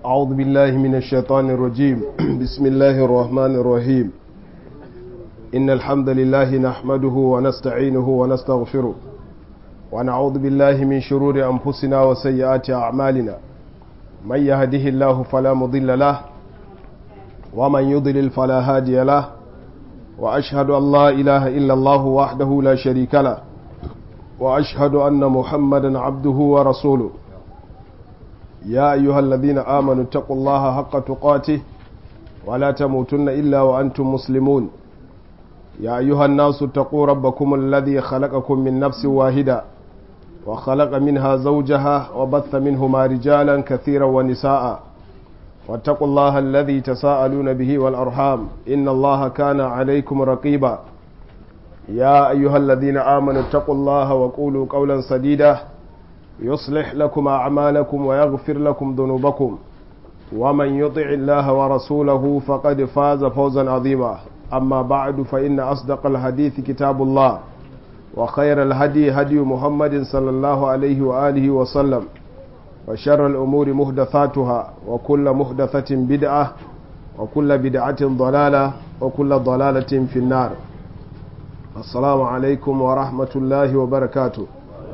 أعوذ بالله من الشيطان الرجيم بسم الله الرحمن الرحيم إن الحمد لله نحمده ونستعينه ونستغفره ونعوذ بالله من شرور أنفسنا وسيئات أعمالنا من يهده الله فلا مضل له ومن يضلل فلا هادي له وأشهد أن لا إله إلا الله وحده لا شريك له وأشهد أن محمدا عبده ورسوله يا أيها الذين آمنوا اتقوا الله حق تقاته ولا تموتن إلا وأنتم مسلمون يا أيها الناس اتقوا ربكم الذي خلقكم من نفس واحدة وخلق منها زوجها وبث منهما رجالا كثيرا ونساء واتقوا الله الذي تساءلون به والأرحام إن الله كان عليكم رقيبا يا أيها الذين آمنوا اتقوا الله وقولوا قولا سديدا يصلح لكم أعمالكم ويغفر لكم ذنوبكم ومن يطع الله ورسوله فقد فاز فوزا عظيما أما بعد فإن أصدق الحديث كتاب الله وخير الهدي هدي محمد صلى الله عليه وآله وسلم وشر الأمور محدثاتها وكل محدثة بدعة وكل بدعة ضلالة وكل ضلالة في النار السلام عليكم ورحمة الله وبركاته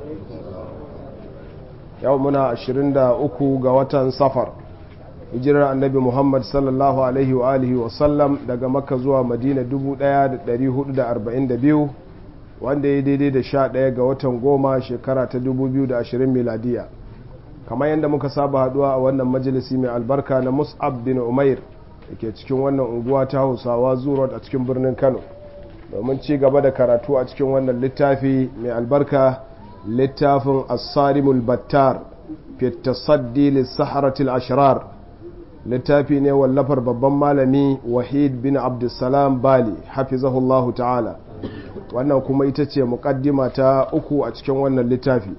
yau muna 23 ga watan safar hijirar annabi muhammad sallallahu alaihi wa alihi wasallam daga makka zuwa madina 1442 wanda ya daidai da 11 ga watan goma shekara ta 2020 miladiya kamar yadda muka saba haduwa a wannan majalisi mai albarka na mus'ab bin umair da ke cikin wannan unguwa ta hausawa zuwa a cikin birnin kano domin ci gaba da karatu a cikin wannan littafi mai albarka littafin asarimul battar fi tasaddi lissaharatul ashrar littafi ne wallafar babban malami wahid bin abdulsalam bali hafizahullahu ta'ala wannan kuma ita ce mukaddima ta uku a cikin wannan littafi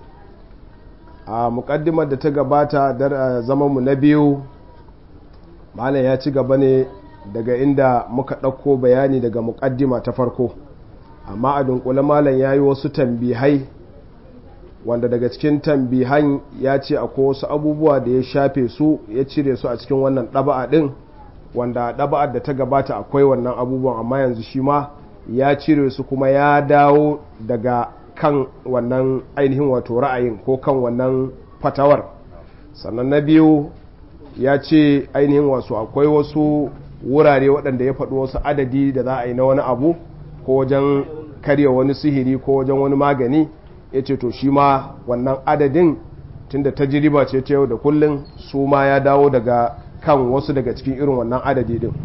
a mukaddimar da ta gabata da zamanmu na biyu malam ya ci gaba ne daga inda muka ɗauko bayani daga mukaddima ta farko amma a dunkule malam ya yi wasu tambihai wanda daga cikin tambihan ya ce akwai wasu abubuwa da ya shafe su ya cire su a cikin wannan ɗaba'a ɗin wanda ɗaba'ar da ta gabata akwai wannan abubuwan amma yanzu shi ma ya cire su kuma ya dawo daga kan wannan ainihin wato ra'ayin ko kan wannan fatawar sannan na biyu ya ce ainihin wasu akwai wasu wurare waɗanda ya faɗi wasu adadi da za a yi na wani abu ko wajen karya wani sihiri ko wajen wani magani ya ce to shi ma wannan adadin tunda tajiriba ce ta yau da kullum su ma ya dawo daga kan wasu daga cikin irin wannan adadi din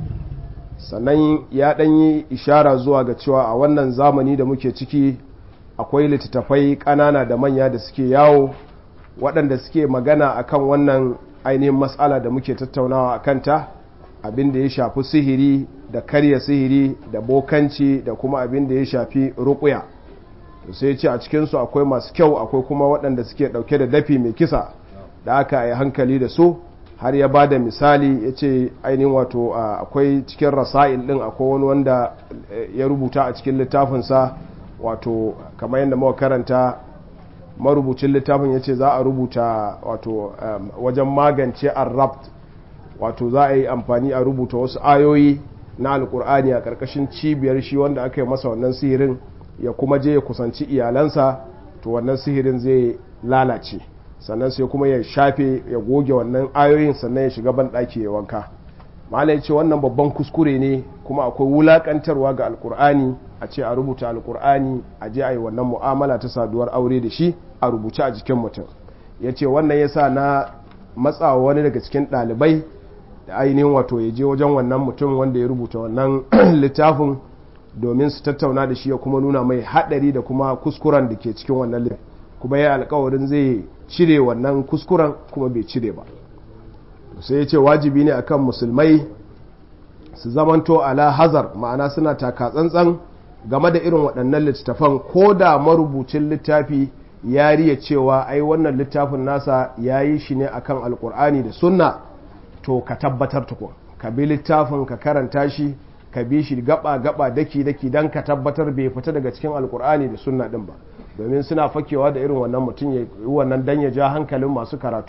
sannan ya ɗan yi ishara zuwa ga cewa a wannan zamani da muke ciki akwai littattafai ƙanana da manya da suke yawo waɗanda suke magana akan wannan ainihin matsala da muke tattaunawa a kanta abin da ya shafi sihiri da karya sihiri da bokanci da kuma abin da ya shafi ruƙuya to sai ce a cikinsu akwai masu kyau akwai kuma waɗanda suke ɗauke da dafi mai kisa da aka yi hankali da su har ya ba da misali ya ce ainihin wato akwai cikin rasa'il ɗin akwai wani wanda ya rubuta a cikin littafinsa wato kamar yadda muka karanta marubucin littafin ya ce za a rubuta wato wajen magance arrabt wato za a yi amfani a rubuta wasu ayoyi na alkur'ani a ƙarƙashin cibiyar shi wanda aka yi masa wannan sihirin ya kuma je ya kusanci iyalansa to wannan sihirin zai lalace sannan sai kuma ya shafe ya goge wannan ayoyin sannan ya shiga banɗaki ya wanka malai ce wannan babban kuskure ne kuma akwai wulaƙantarwa ga alkur'ani a ce a rubuta alkur'ani a je a yi wannan mu'amala ta saduwar aure da shi a rubuce a jikin mutum ya ce wannan ya sa na matsawa wani daga cikin ɗalibai da ainihin wato ya je wajen wannan mutum wanda ya rubuta wannan littafin domin su tattauna da shi ya kuma nuna mai haɗari da kuma kuskuren da ke cikin wannan littafin kuma ya alkawarin zai cire wannan kuskuren kuma bai cire ba sai ya ce wajibi ne akan musulmai su zamanto ala hazar ma'ana suna taka tsantsan game da irin waɗannan littattafan ko da marubucin littafi ya riya cewa ai wannan littafin nasa ya yi shi ne akan alkur'ani da sunna to ka tabbatar tukun ka bi littafin ka karanta shi ka bi shi gaba gaba daki daki dan ka tabbatar bai fita daga cikin alkur'ani da sunna din ba domin suna fakewa da irin wannan mutum ya yi wannan dan ya ja hankalin masu karatu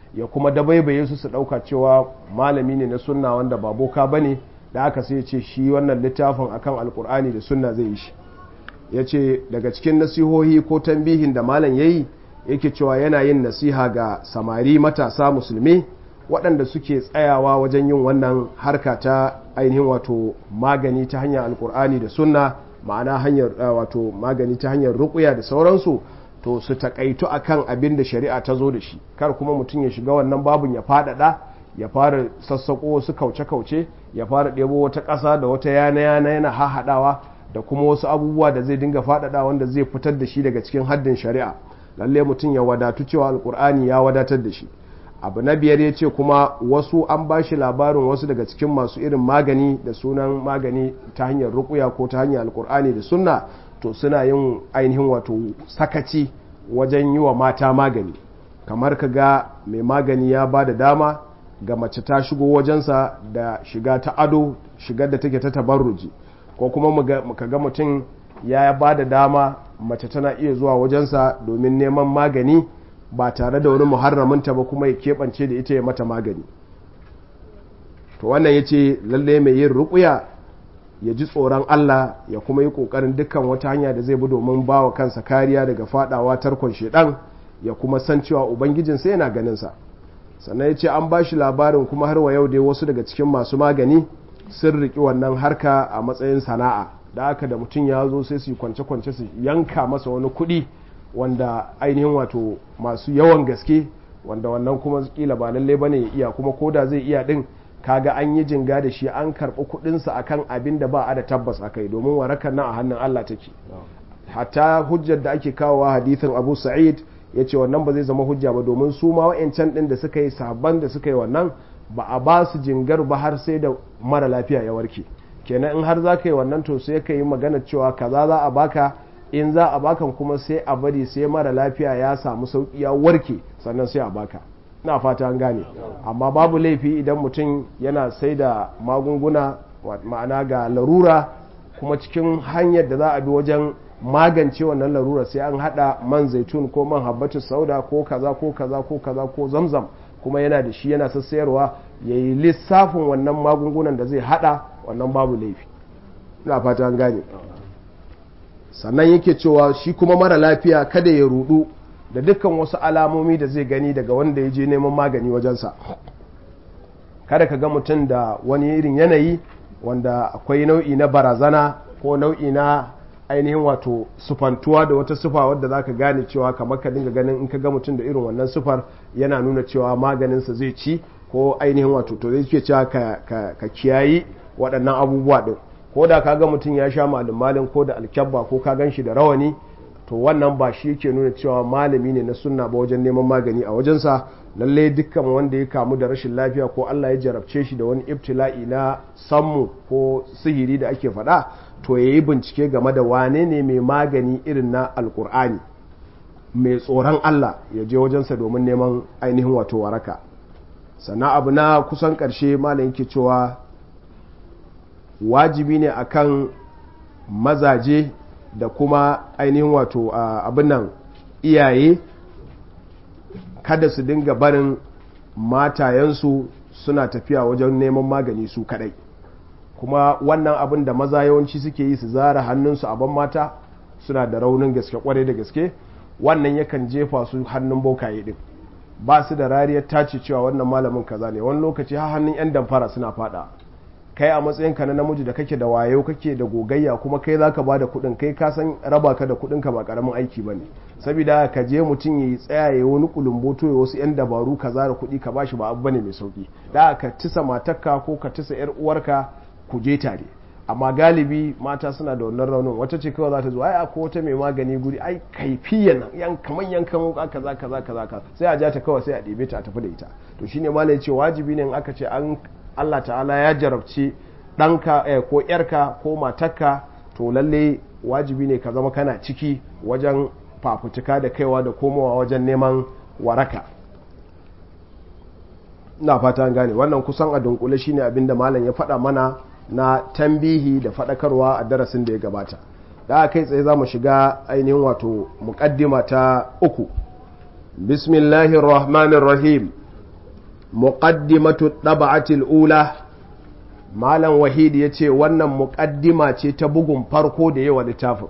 ya kuma dabaibaye su su ɗauka cewa malami ne na sunna wanda ba boka ba ne da aka sai ce shi wannan littafin akan alkur'ani da sunna zai yi shi ya ce daga cikin nasihohi ko tambihin da malam ya yi yake cewa yana yin nasiha ga samari matasa musulmi waɗanda suke tsayawa wajen yin wannan harka ta ainihin wato magani ta hanyar alkur'ani da sunna ma'ana hanyar wato magani ta hanyar rukuya da sauransu to su takaitu akan abin da shari'a ta zo da shi kar kuma mutum ya shiga wannan babun ya faɗaɗa ya fara sassaƙo wasu kauce-kauce ya fara ɗebo wata ƙasa da wata yana-yana yana hahaɗawa da kuma wasu abubuwa da zai dinga faɗaɗa wanda zai fitar da shi daga cikin haddin shari'a lalle mutum ya wadatu cewa alkur'ani ya wadatar da shi abu na biyar ya ce kuma wasu an ba shi labarin wasu daga cikin masu irin magani da sunan magani ta hanyar rukuya ko ta hanyar alkur'ani da sunna to suna yin ainihin wato sakaci wajen yi wa mata magani kamar ka ga mai magani ya ba da dama ga mace ta shigo wajensa da shiga ta ado shigar da take ta tabarruji ko kuma ka ga mutum ya ba da dama mace tana iya zuwa wajensa domin neman magani ba tare da wani muharraminta ba kuma ya keɓance da ita ya mata magani to wannan ya ce lalle mai yin rukuya ya ji tsoron Allah ya kuma yi ƙoƙarin dukkan wata hanya da zai bi domin ba wa kansa kariya daga fadawa tarkon shedan ya kuma san cewa ubangijinsa yana ganinsa sannan ya ce an ba shi labarin kuma har wa yau dai wasu daga cikin masu magani sun riƙi wannan harka a matsayin sana'a da aka da mutum ya zo sai su kwance-kwance su yanka masa wani kuɗi wanda ainihin wato masu yawan gaske wanda wannan kuma kila ba lalle ba ne ya iya kuma koda zai iya ɗin kaga an yi jinga da shi an karɓi kuɗinsa akan abin da ba a da tabbas a kai domin warakar nan a hannun Allah take hatta hujjar da ake kawowa hadithin abu sa'id ya ce wannan ba zai zama hujja ba domin su ma wa'ancan ɗin da suka yi sabon da suka yi wannan ba a ba su jingar ba har sai da mara lafiya ya warke kenan in har za ka yi wannan to sai ka yi magana cewa kaza za a baka in za a bakan kuma sai a bari sai mara lafiya ya samu sauki ya warke sannan sai a baka na fata an gane amma babu laifi idan mutum yana sai da magunguna ma'ana ga larura kuma cikin hanyar da za a bi wajen magance wannan larura sai an hada man zaitun ko man habbatu sauda ko kaza ko kaza ko kaza ko zamzam kuma yana da shi yana sassayarwa ya yi lissafin wannan magungunan da zai hada wannan babu laifi ina fata an gane sannan yake cewa shi kuma mara lafiya kada ya rudu da dukkan wasu alamomi da zai gani daga wanda ya je neman magani wajensa kada ka ga mutum da wani irin yanayi wanda akwai nau'i na barazana ko nau'i na ainihin wato sufantuwa da wata sufa wadda za ka gane cewa kamar ka dinga ganin in ka ga mutum da irin wannan sufar yana nuna cewa maganinsa zai ci ko ainihin wato to zai ke cewa ka kiyayi waɗannan abubuwa ɗin ko da ka ga mutum ya sha malin ko da alkyabba ko ka gan shi da rawani to wannan ba shi yake nuna cewa malami ne na sunna ba wajen neman magani a wajensa lalle dukkan wanda ya kamu da rashin lafiya ko Allah ya jarabce shi da wani ibtila'i na sammu ko sihiri da ake faɗa to ya yi bincike game da wane ne mai magani irin na alkur'ani mai tsoron Allah ya je wajensa domin neman ainihin wato waraka sannan abu na kusan ƙarshe malam yake cewa wajibi ne akan mazaje da kuma ainihin wato abin nan iyaye kada su dinga barin matayensu suna tafiya wajen neman magani su kadai kuma wannan abin da maza yawanci suke yi su zara hannunsu a ban mata suna da raunin gaske kwarai da gaske wannan yakan jefa su hannun bokaye din ba su da rariyar tace cewa wannan malamin kaza ne wani lokaci har hannun yan damfara suna fada kai a matsayinka na namiji da kake da wayo kake da gogayya kuma kai zaka ba da kuɗin kai ka san raba ka da kuɗin ka ba karamin aiki bane saboda ka je mutum ya tsaya ya wani kulumboto ya wasu yan dabaru ka zara kuɗi ka bashi ba abu bane mai sauki da ka tisa matarka ko ka tisa yar uwarka ku je tare amma galibi mata suna da wannan raunin wata ce kawai za ta zo ai akwai wata mai magani guri ai kaifiyan yan kaman yankan wuka kaza kaza kaza sai a ja ta kawai sai a ɗebe ta a tafi da ita to shine malai ya ce wajibi ne in aka ce an Allah ta'ala ya jarabci ɗanka eh, ko ‘yarka ko matarka to lalle wajibi ne ka zama kana ciki wajen fafutuka da kaiwa da komowa wajen neman waraka na fata gane wannan kusan a dunkule shine abinda malam ya faɗa mana na tambihi da faɗakarwa a darasin da ya gabata da kai tsaye za mu shiga ainihin wato muƙaddima ta uku bismillahir rahmanir rahim muqaddimatu ɗaba'atil ula malam wahid ya ce wannan muƙaddima ce ta bugun farko da yawa littafin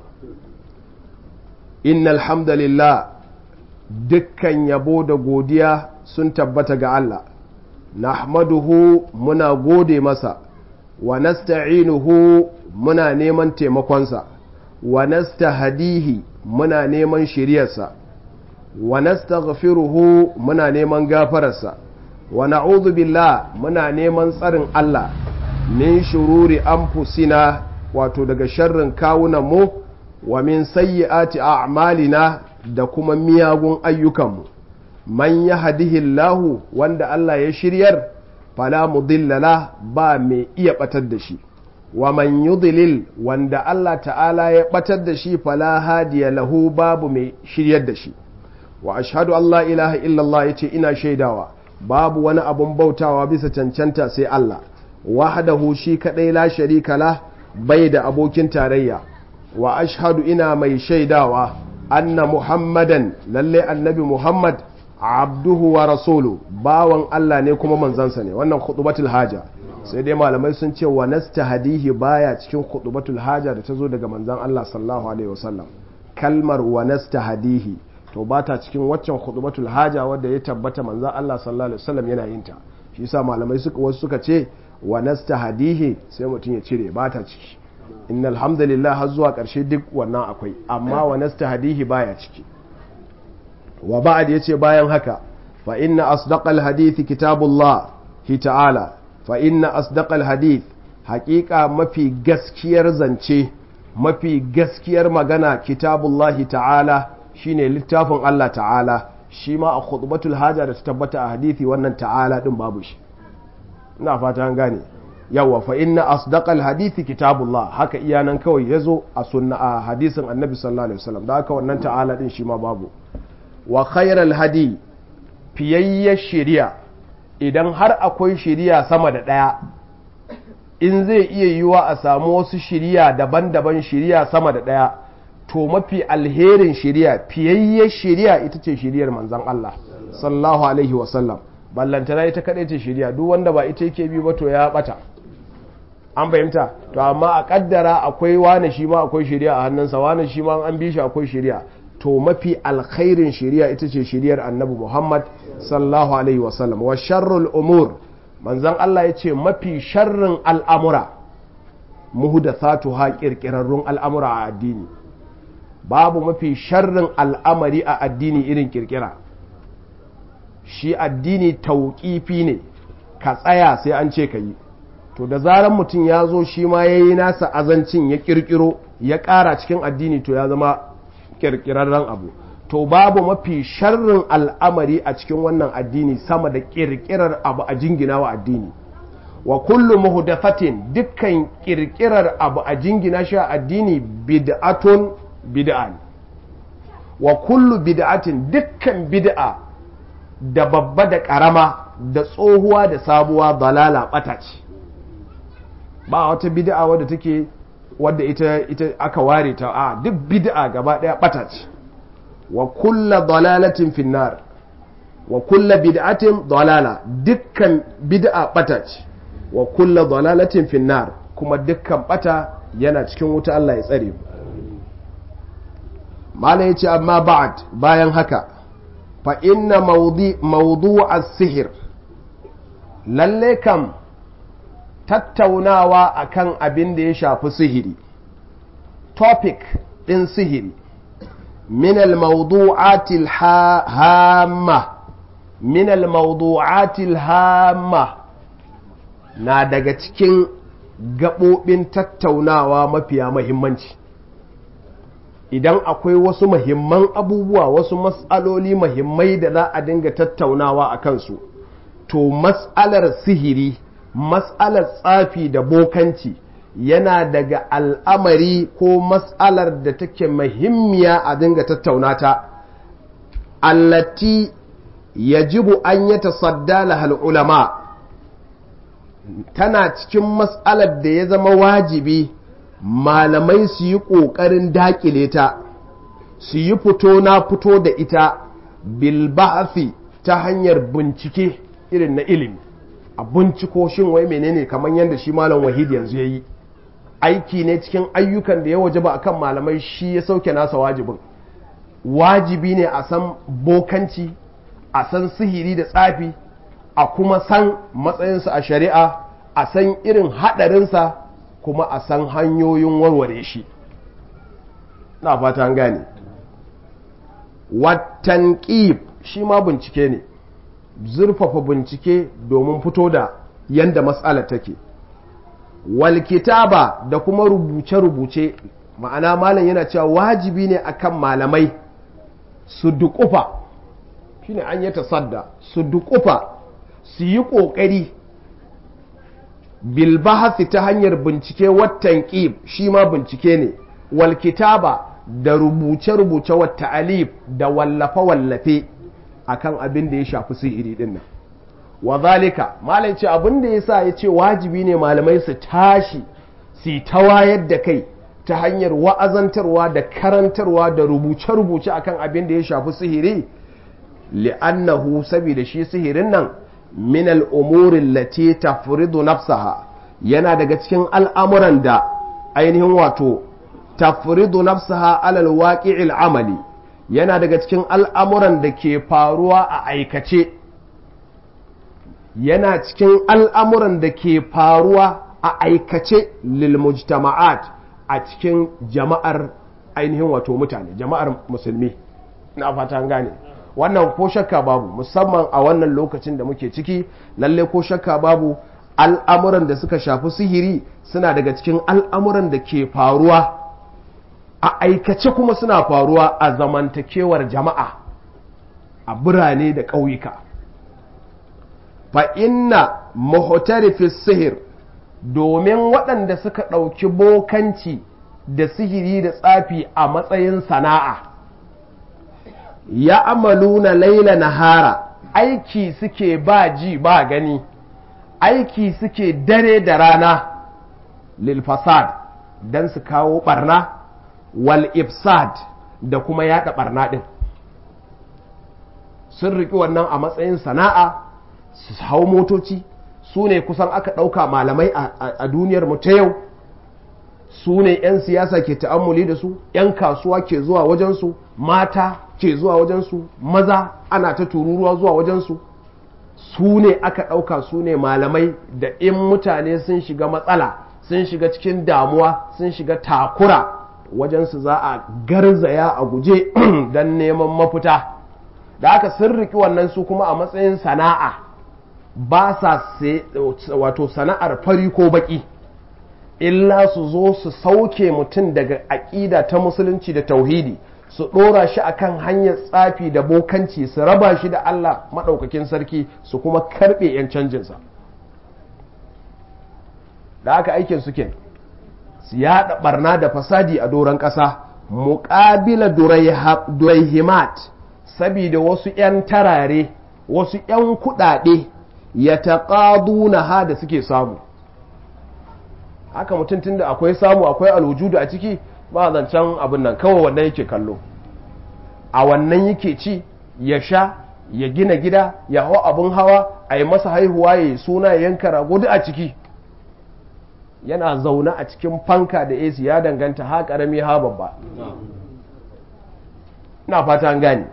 inna alhamdulillah dukkan yabo da godiya sun tabbata ga Allah nahmaduhu muna gode masa wa nasta'inuhu muna neman taimakonsa wa nastahdihi muna neman shiryarsa wa nastaghfiruhu muna neman gafararsa wa na'udhu billah muna neman tsarin Allah min shururi anfusina wato daga sharrin kawunan mu wa min sayyiati a'malina da kuma miyagun ayyukanmu man yahdihillahu wanda Allah ya shiryar fala mudillala ba mai iya batar da shi wa man yudlil wanda Allah ta'ala ya batar da shi fala hadiya lahu babu mai shiryar da shi wa ashhadu an la ilaha illallah yace ina shaidawa babu wani abun bautawa bisa cancanta sai Allah wahdahu shi kadai la sharika la bai da abokin tarayya wa ashhadu ina mai shaidawa anna muhammadan lalle annabi muhammad abduhu wa rasulu bawan Allah ne kuma manzansa ne wannan khutbatul haja sai dai malamai sun ce wa nastahdihi baya cikin khutbatul haja da ta zo daga manzan Allah sallallahu alaihi wasallam kalmar wa nastahdihi to ba ta cikin waccan khutbatul haja wadda ya tabbata manzan Allah sallallahu alaihi wasallam yana yin ta shi yasa malamai suka wasu suka ce wa nastahdihi sai mutum ya cire ba ta ciki innal hamdalillah har zuwa karshe duk wannan akwai amma wa nastahdihi baya ciki wa ba'ad yace bayan haka fa inna asdaqal hadith kitabullah hi ta'ala fa inna asdaqal hadith haqiqa mafi gaskiyar zance mafi gaskiyar magana kitabullahi ta'ala shine littafin Allah ta'ala shi ma a khutbatul haja da ta tabbata a hadithi wannan ta'ala din babu shi ina fata an gane yawa fa inna asdaqal hadithi kitabullah haka iyanan kawai yazo a sunna a hadisin annabi sallallahu alaihi wasallam da haka wannan ta'ala din shi ma babu wa khairal hadi fiyayyar shari'a idan har akwai shari'a sama da ɗaya in zai iya yiwa a samu wasu shari'a daban-daban shari'a sama da ɗaya to mafi alherin shari'a fiyayyar shari'a ita ce shari'ar manzon Allah sallallahu alaihi wasallam ballantana ita kaɗai ce shari'a duk wanda ba ita yake bi ba to ya ɓata an fahimta to amma a kaddara akwai wane shi ma akwai shari'a a hannunsa wane shi ma an bi shi akwai shari'a to mafi alkhairin shari'a ita ce shari'ar annabi Muhammad sallallahu alaihi wasallam wa sharrul umur manzon Allah ya ce mafi sharrin al'amura muhdathatu ha kirkirarrun al'amura a addini babu mafi sharrin al'amari a addini irin kirkira shi addini tauƙifi ne ka tsaya sai an ce ka yi to da zaran mutum ya zo shi ma ya yi nasa azancin ya kirkiro ya ƙara cikin addini to ya zama kirkirarren abu to babu mafi sharrin al'amari a cikin wannan addini sama da kirkirar abu a jingina wa addini wa kullu muhdathatin dukkan kirkirar abu a jingina shi a addini bid'atun bid'a wa kullu bid'atin dukkan bid'a da babba da karama da tsohuwa da sabuwa dalala bata ce ba wata bid'a wadda take wadda ita ita aka ware ta a duk bid'a gaba daya bata ce wa kulla dalalatin finnar wa kulla bid'atin dalala dukkan bid'a bata ce wa kulla dalalatin finnar kuma dukkan bata yana cikin wuta Allah ya tsare mu mala yace amma ba'd bayan haka fa inna mawdi mawdu'a sihir lalle kam tattaunawa akan abin da ya shafi sihiri topic ɗin sihiri min al-mawdu'atil hamma min al-mawdu'atil hamma na daga cikin gaɓoɓin tattaunawa mafiya mahimmanci idan akwai wasu mahimman abubuwa wasu matsaloli mahimmai da za a dinga tattaunawa a kansu to matsalar sihiri matsalar tsafi da bokanci yana daga al'amari ko matsalar da take mahimmiya a dinga tattaunata allati yajibu an yi tasadda lahal ulama tana cikin matsalar da ya zama wajibi malamai su yi ƙoƙarin daƙile ta su yi fito na fito da ita bilba'afi ta hanyar bincike irin na ilimi a binciko shin wai menene kamar yadda shi malam wahid yanzu ya yi aiki ne cikin ayyukan da ya waje ba akan malamai shi ya sauke nasa wajibin wajibi ne a san bokanci a san sihiri da tsafi a kuma san matsayinsa a shari'a a san irin haɗarinsa kuma a san hanyoyin warware shi na fata an gane watan ƙib shi ma bincike ne zurfafa bincike domin fito da yanda matsalar take walkitaba da kuma rubuce-rubuce ma'ana malam yana cewa wajibi ne akan malamai su duƙufa shine an yi tasadda su duƙufa su yi ƙoƙari bilbahasi ta hanyar bincike watan ƙib shi ma bincike ne walkitaba da rubuce-rubuce wata alif da wallafe-wallafe akan abin da ya shafi sihiri din nan wa zalika malam ce abin da yasa ya ce wajibi ne malamai su tashi su ta wayar da kai ta hanyar wa'azantarwa da karantarwa da rubuce-rubuce akan abin da ya shafi sihiri li'annahu saboda shi sihirin nan min al'umurin lati tafridu nafsaha yana daga cikin al'amuran da ainihin wato tafridu nafsaha alal waqi'il amali yana daga cikin al'amuran da ke faruwa a aikace yana cikin al'amuran da ke faruwa a aikace lil mujtama'at a cikin jama'ar ainihin wato mutane jama'ar musulmi na fata gane wannan ko shakka babu musamman a wannan lokacin da muke ciki lalle ko shakka babu al'amuran da suka shafi sihiri suna daga cikin al'amuran da ke faruwa a aikace kuma suna faruwa a zamantakewar jama'a a birane da ƙauyuka fa inna muhtarifis sihir domin waɗanda suka ɗauki bokanci da sihiri da tsafi a matsayin sana'a ya amaluna laila nahara aiki suke ba ji ba gani aiki suke dare da rana lil fasad don su kawo barna wal ifsad da kuma yada barna din sun riƙi wannan a matsayin sana'a su hau motoci su ne kusan aka ɗauka malamai a duniyar mu ta yau su ne 'yan siyasa ke ta'ammuli da su 'yan kasuwa ke zuwa wajensu mata ke zuwa wajensu maza ana ta tururuwa zuwa wajensu su ne aka ɗauka su ne malamai da in mutane sun shiga matsala sun shiga cikin damuwa sun shiga takura wajensu za a garzaya a guje don neman mafita da aka sun riki wannan su kuma a matsayin sana'a ba sa wato sana'ar fari ko baki illa su zo su sauke mutum daga aƙida ta musulunci da tauhidi su ɗora shi akan hanyar tsafi da bokanci su raba shi da Allah maɗaukakin sarki su kuma karɓe 'yan canjinsa da aka aikin suke su yaɗa ɓarna da fasadi a doron ƙasa muƙabila duraihimat sabida wasu 'yan tarare wasu 'yan kuɗaɗe ya taƙaduna ha da suke samu haka mutum tunda akwai samu akwai alwujudu a ciki ba zancen abin nan kawai wannan yake kallo a wannan yake ci ya sha ya gina gida ya hau abin hawa a yi masa haihuwa ya yi suna ya yanka rago duk a ciki yana zaune a cikin fanka da AC ya danganta ha karami ha babba ina fata an gani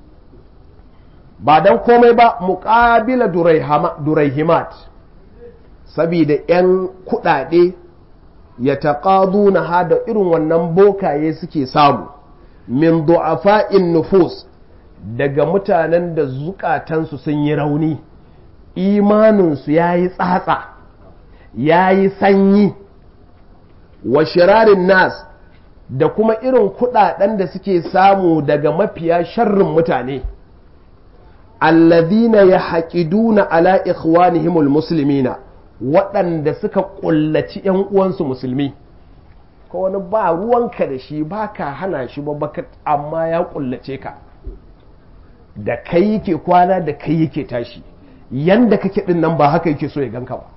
ba don komai ba muƙabila duraihimat sabida 'yan kuɗaɗe ya taƙadu na hada irin wannan bokaye suke samu min du'afa'in nufus daga mutanen da zukatansu sun yi rauni imaninsu ya yi tsatsa ya yi sanyi wa shirarin nas da kuma irin kuɗaɗen da suke samu daga mafiya sharrin mutane allazina ya haƙiduna ala ikhwanihimul muslimina waɗanda suka ƙullaci ‘yan uwansu musulmi ko wani ba ruwanka da shi ba ka hana shi ba baka amma ya ƙullace ka da kai yake kwana da kai yake tashi yanda kake ɗin nan ba haka yake so ya ganka ba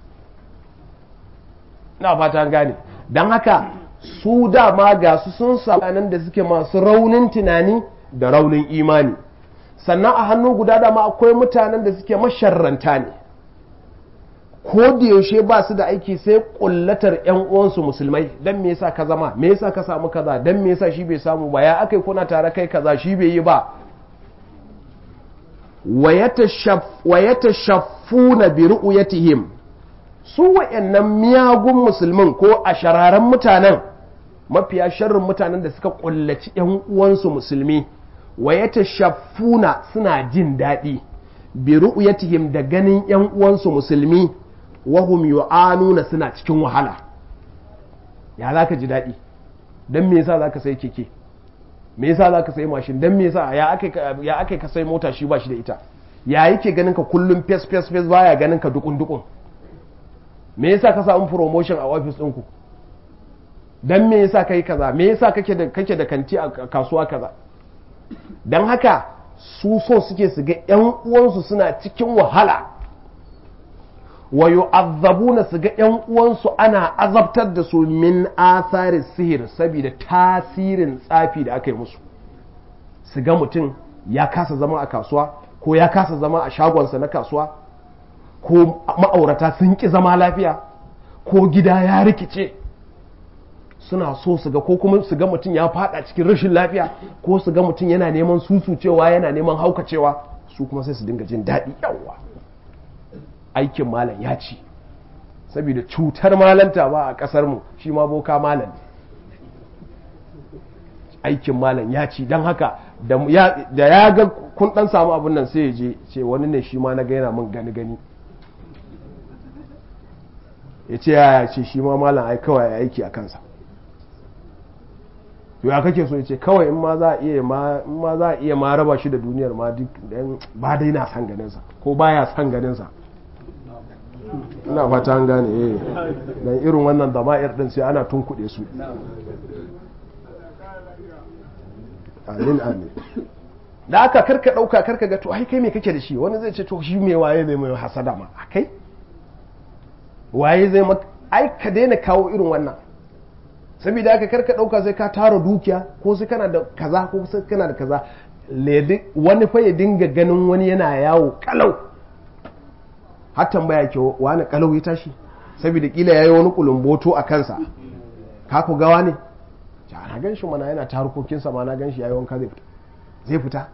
na fata gane don haka su dama ga su sun nan da suke masu raunin tunani da raunin imani sannan a hannu guda dama akwai mutanen da suke masharranta ne ko da yaushe ba su da aiki sai kullatar yan uwansu musulmai dan me yasa ka zama me yasa ka samu kaza dan me yasa shi bai samu ba ya akai kuna tare kai kaza shi bai yi ba wa yatashaffuna bi ru'yatihim su wayannan miyagun musulmin ko a shararan mutanen mafiya sharrin mutanen da suka kullaci yan uwansu musulmi wa yatashaffuna suna jin daɗi bi ru'yatihim da ganin yan uwansu musulmi wahum yu'anuna suna cikin wahala ya za ka ji daɗi don me yasa za ka sai keke me yasa za ka sai mashin don me yasa ya aka ka sai mota shi ba shi da ita ya yake ganin ka kullum fes fes fes baya ganin ka dukun dukun me yasa ka samu promotion a office ɗinku don me yasa kai kaza me yasa kake da kake da kanti a kasuwa kaza don haka su so suke su ga yan uwansu suna cikin wahala wa yu'azzabuna su ga yan uwansu ana azabtar da su min athari sihir saboda tasirin tsafi da aka yi musu su ga mutum ya kasa zama a kasuwa ko ya kasa zama a shagonsa na kasuwa ko ma'aurata sun ki zama lafiya ko gida ya rikice suna so su ga ko kuma su ga mutum ya fada cikin rashin lafiya ko su ga mutum yana neman susucewa yana neman haukacewa su kuma sai su dinga jin daɗi yawa aikin malam ya ci saboda cutar malanta ba a ƙasar mu shi ma boka malam aikin malam ya ci don haka da ya ga kun dan samu abin nan sai ya je ce wani ne shi ma na ga yana min gani gani ya ce ya ce shi ma malam ai kawai aiki a kansa to ya kake so ya ce kawai in ma za a iya ma in ma za a iya ma raba shi da duniyar ma duk dan ba dai na san ganin sa ko baya san ganin sa ina fata an gane eh dan irin wannan dama'ir din sai ana tunkuɗe su amin amin da aka karka ɗauka karka ga to ai kai me kake da shi wani zai ce to shi me waye zai mai hasada ma kai waye zai maka ai ka daina kawo irin wannan saboda aka karka ɗauka sai ka tara dukiya ko sai kana da kaza ko sai kana da kaza wani fa ya dinga ganin wani yana yawo kalau har tambaya ke wani kalau ya tashi saboda kila yayi wani kulumboto a kansa ka ku gawa ne na gan shi mana yana ta harkokinsa ma na gan shi yayi wanka zai fita zai fita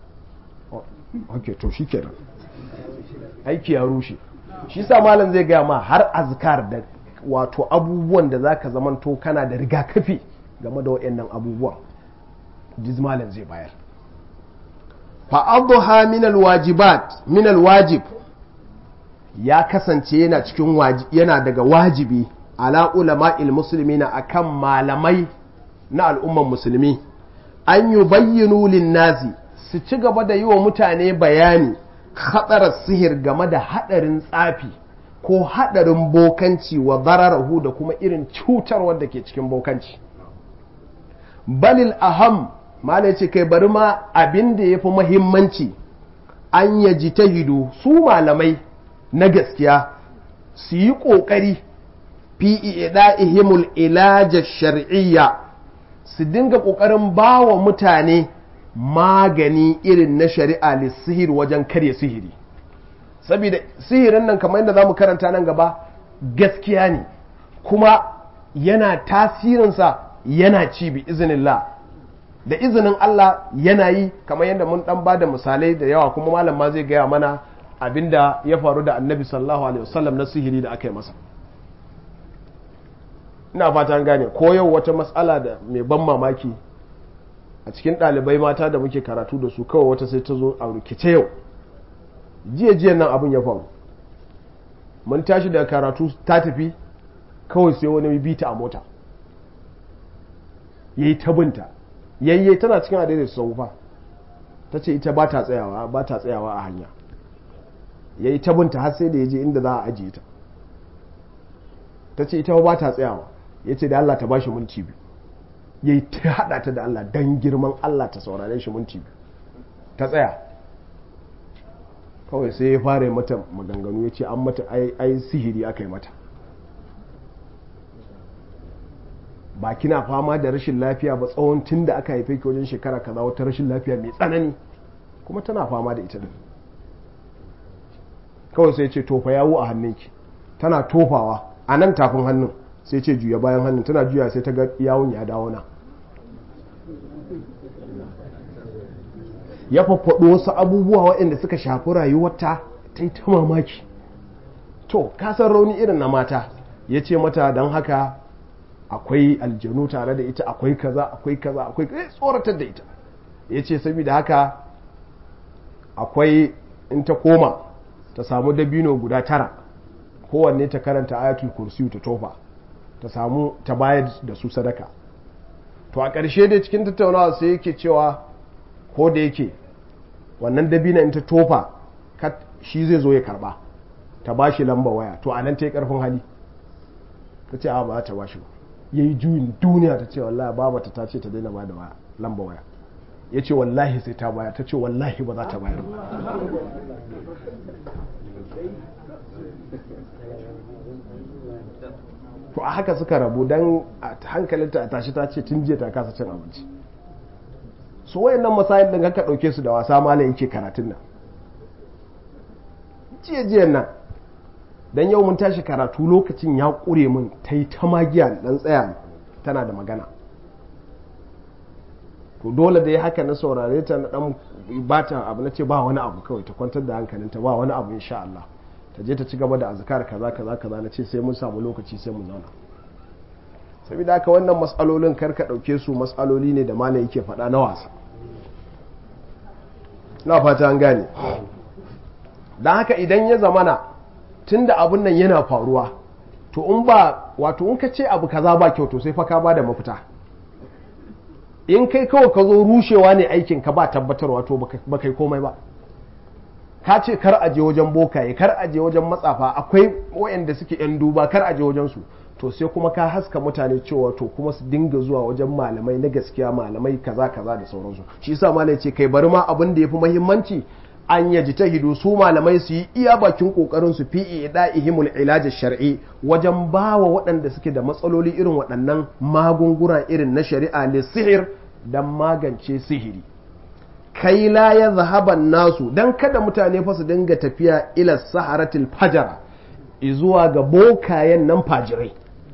ok to shi kenan aiki ya rushe shi sa malam zai gaya ma har azkar da wato abubuwan da zaka zamanto kana da rigakafi game da waɗannan abubuwan jiz malam zai bayar fa'adduha min alwajibat min alwajib ya kasance yana cikin yana daga wajibi ala ulama'il muslimina akan malamai na al'umman musulmi an yi bayyanu linnazi su ci gaba da yi wa mutane bayani hatsarar sihir game da haɗarin tsafi ko haɗarin bokanci wa zararahu da kuma irin cutarwar da ke cikin bokanci balil aham mala ce kai bari ma abin da ya fi mahimmanci an yaji ta hidu su malamai na gaskiya su yi ƙoƙari fi ihimul ilajar shar'iyya su dinga ƙoƙarin ba wa mutane magani irin na shari'a lissihir wajen karya sihiri saboda sihirin nan kamar yadda za mu karanta nan gaba gaskiya ne kuma yana tasirinsa yana ci bi izinillah da izinin Allah yana yi kamar yadda mun dan bada misalai da yawa kuma malam ma zai gaya mana abinda ya faru da annabi sallallahu alaihi wasallam na sihiri da aka yi masa ina fata gane ko yau wata matsala da mai ban mamaki a cikin ɗalibai mata da muke karatu da su kawai wata sai ta zo a rikice yau jiya jiya nan abin ya faru mun tashi daga karatu ta tafi kawai sai wani bita a mota ya yi tabinta yayye tana cikin adaidaita sau fa ta ce ita ba ta tsayawa ba ta tsayawa a hanya ya yi tabinta har sai da ya je inda za a ajiye ta ta ce ita ba ta tsayawa ya ce da Allah ta ba shi minti biyu ya yi ta haɗa ta da Allah don girman Allah ta saurare shi minti biyu ta tsaya kawai sai ya fara mata maganganu ya ce an mata ai sihiri aka yi mata ba kina fama da rashin lafiya ba tsawon tun da aka haife ki wajen shekara kaza wata rashin lafiya mai tsanani kuma tana fama da ita din kawai sai ce tofa yawo a hannunki tana tofawa a nan tafin hannun sai ce juya bayan hannun tana juya sai ta ga yawon ya dawo na ya faffaɗo wasu abubuwa waɗanda suka shafi rayuwarta ta yi ta mamaki to kasan rauni irin na mata ya ce mata don haka akwai aljanu tare da ita akwai kaza akwai kaza akwai kaza tsoratar da ita ya ce saboda haka akwai in ta koma ta samu dabino guda tara kowanne ta karanta ayatul kursiyu ta tofa ta samu ta bayar da su sadaka to a ƙarshe dai cikin tattaunawa sai yake cewa ko da yake wannan dabina in ta tofa shi zai zo ya karba ta ba shi lamba waya to a nan ta yi ƙarfin hali ta ce a ba ta ba shi ba ya yi juyin duniya ta ce wallahi babata ta ce ta daina ba da lamba waya ya ce wallahi sai ta baya ta ce wallahi ba za ta bayar ba to a haka suka rabu don hankalinta a tashi ta ce tun jiya ta kasa cin abinci su wayannan masayin din haka ɗauke su da wasa malam yake karatun nan jiya jiyan nan dan yau mun tashi karatu lokacin ya ƙure min ta yi ta magiya dan tsaya tana da magana to dole da ya haka na saurare ta na dan bata abu na ce ba wani abu kawai ta kwantar da hankalinta ba wani abu insha Allah ta je ta ci gaba da azkar kaza kaza kaza na ce sai mun samu lokaci sai mu zauna saboda haka wannan matsalolin karka ɗauke su matsaloli ne da malam yake faɗa na wasa na fata an gane don haka idan ya zamana tun da abun nan yana faruwa to in ba wato in ka ce abu kaza ba kyau to sai fa ka ba da mafita in kai kawai ka zo rushewa ne aikin ka ba tabbatarwa to ba kai komai ba ka ce kar aje wajen bokaye kar aje wajen matsafa akwai wayanda suke yan duba kar aje wajen su to sai kuma ka haska mutane cewa to kuma su dinga zuwa wajen malamai na gaskiya malamai kaza kaza da sauransu shi yasa malai ce kai bari ma abin da yafi muhimmanci an yaji ta hidu su malamai su yi iya bakin kokarin su fi ida'ihimul ilaj shar'i wajen bawa waɗanda suke da matsaloli irin waɗannan magunguna irin na shari'a li sihir dan magance sihiri kai la ya zahaban nasu dan kada mutane fa su dinga tafiya ila saharatil fajara zuwa ga bokayen nan fajirai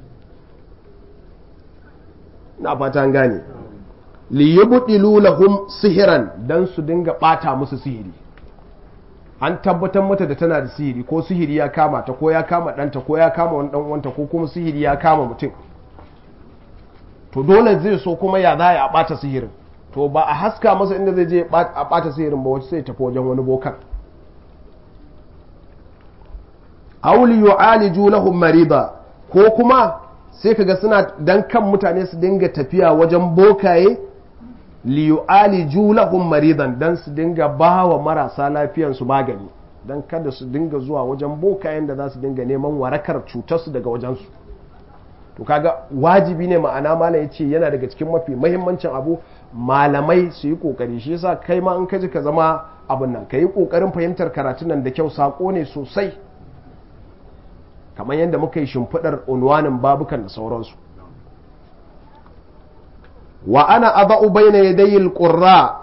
na fatan gane li yubdilu lahum sihiran dan su dinga bata musu sihiri an tabbatar mata da tana da sihiri ko sihiri ya kama ta ko ya kama ɗanta ko ya kama wani ɗan uwanta ko kuma sihiri ya kama mutum to dole zai so kuma ya za a ɓata sihirin to ba a haska masa inda zai je a ɓata sihirin ba wacce sai tafi wajen wani bokan auli yu'aliju lahum mariba ko kuma sai kaga suna dan kan mutane su dinga tafiya wajen bokaye li yu'aliju lahum maridan dan su dinga bawa marasa lafiyan su magani dan kada su dinga zuwa wajen bokayen da za su dinga neman warakar cutarsu daga wajensu to kaga wajibi ne ma'ana malam yace yana daga cikin mafi mahimmancin abu malamai su yi kokari shi yasa kai ma in ka ji ka zama abin nan ka yi kokarin fahimtar karatun nan da kyau sako ne sosai kamar yadda muka yi shimfiɗar unwanin babukan da sauransu wa ana adau bayna yadayi alqurra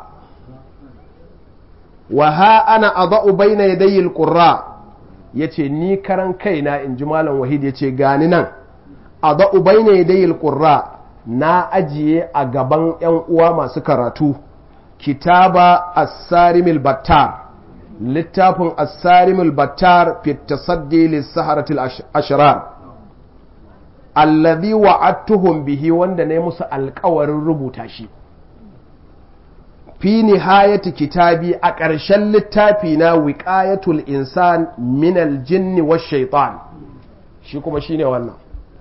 wa ha ana adau bayna yadayi alqurra yace ni karan kaina in ji malam wahid yace gani nan adau bayna yadayi alqurra na ajiye a gaban yan uwa masu karatu kitaba as-sarimil battar littafin asarimul battar fi tasaddi lissaharatul ashrar alladhi wa'adtuhum bihi wanda ne musu alkawarin rubuta shi fi nihayati kitabi a ƙarshen littafi na wiqayatul insan min aljinni wash shaitan shi kuma shine wannan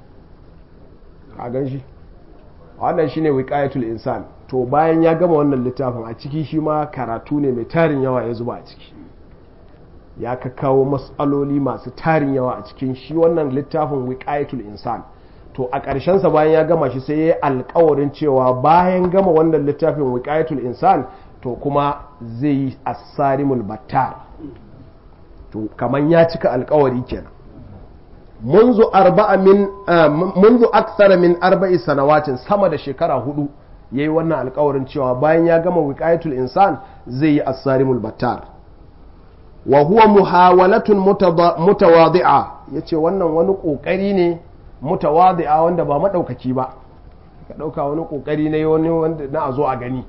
a gan shi wannan shine wiqayatul insan to bayan ya gama wannan littafin a ciki shi ma karatu ne mai tarin yawa ya zuba a ciki ya ka kawo matsaloli masu tarin yawa a cikin shi wannan littafin wiqayatul insan to a ƙarshensa bayan ya gama shi sai ya yi alkawarin cewa bayan gama wannan littafin wiqayatul insan to kuma zai yi asarimul battar to kaman ya cika alkawari kenan منذ أربع من منذ أكثر من أربع سنوات sama da shekara hudu yayi wannan alkawarin cewa bayan ya gama wiqayatul insan zai yi as-sarimul battar wa huwa muhawalatun mutawadi'a yace wannan wani kokari ne mutawadi'a wanda ba madaukaki ba ka dauka wani kokari ne wani wanda na a zo a gani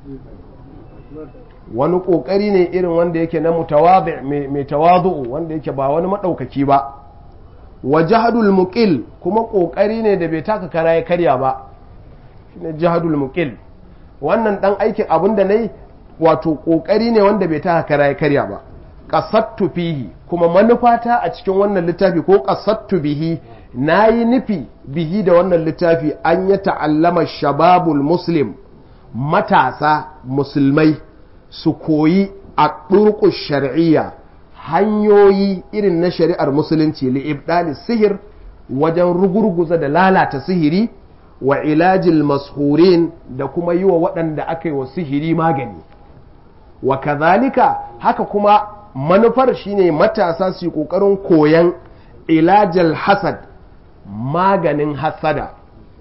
wani kokari ne irin wanda yake na mutawadi mai tawadu wanda yake ba wani madaukaki ba wa jahadul muqil kuma kokari ne da bai taka kara ya karya ba shine jahadul muqil wannan dan aikin abin da nayi wato kokari ne wanda bai taka kara ya karya ba qasattu fihi kuma manufata a cikin wannan littafi ko qasattu bihi nayi nufi bihi da wannan littafi an ya ta'allama shababul muslim matasa musulmai su koyi a ɗurƙus shar'iyya hanyoyi irin na shari'ar musulunci li'ibdali sihir wajen rugurguza da lalata sihiri wa ilajil mashurin da kuma yi wa waɗanda aka yi wa sihiri magani wa kazalika haka kuma manufar shine matasa su yi ƙoƙarin koyan ilajal hasad maganin hasada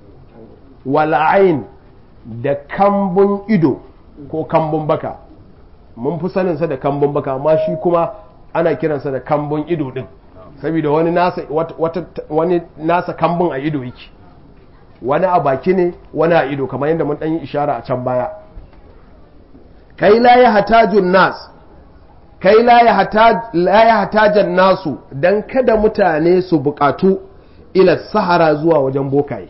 wal'ain da kambun ido ko kambun baka mun fi saninsa da kambun baka amma shi kuma ana kiransa da kambun ido din saboda wani nasa wata wani nasa kambun a ido yake wani a baki ne wani a ido kamar yadda mun dan yi ishara a can baya kai la ya hatajun nas kai la ya hataj la ya hatajan nasu dan kada mutane su bukatu ila sahara zuwa wajen bokaye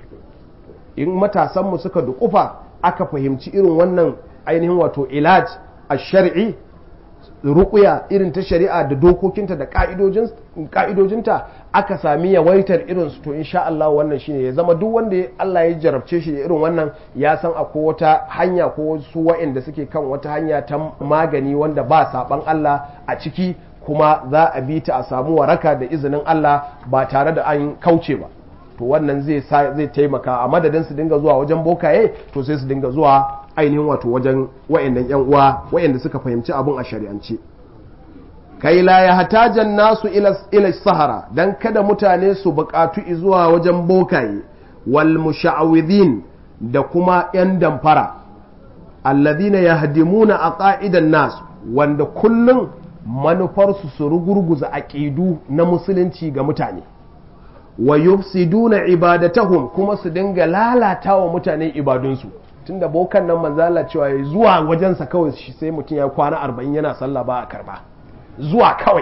in matasanmu suka dukufa aka fahimci irin wannan ainihin wato ilaj a shari'i ruƙuya irin ta shari'a da dokokinta da ƙa'idojinta aka sami yawaitar irinsu to insha Allah wannan shine ya zama duk wanda Allah ya jarabce shi da irin wannan ya san akwai wata hanya ko wasu wa'anda suke kan wata hanya ta magani wanda ba saban Allah a ciki kuma za a bi ta a samu waraka da izinin Allah ba tare da an kauce ba to wannan zai zai taimaka a madadin su dinga zuwa wajen bokaye to sai su dinga zuwa ainihin wato wajen wayannan yan uwa wayanda suka fahimci abun a shari'ance kai la ya hatajan nasu ila ila sahara dan kada mutane su buƙatu zuwa wajen bokaye wal musha'awidin da kuma yan damfara alladhina yahdimuna aqaidan nas wanda kullun manufarsu su rugurguza aqidu na musulunci ga mutane wa yufsiduna ibadatahum kuma su dinga lalata wa mutane ibadunsu tunda bokan nan manzala cewa ya zuwa wajensa kawai shi sai mutum ya kwana arba'in yana sallah ba a karba zuwa kawai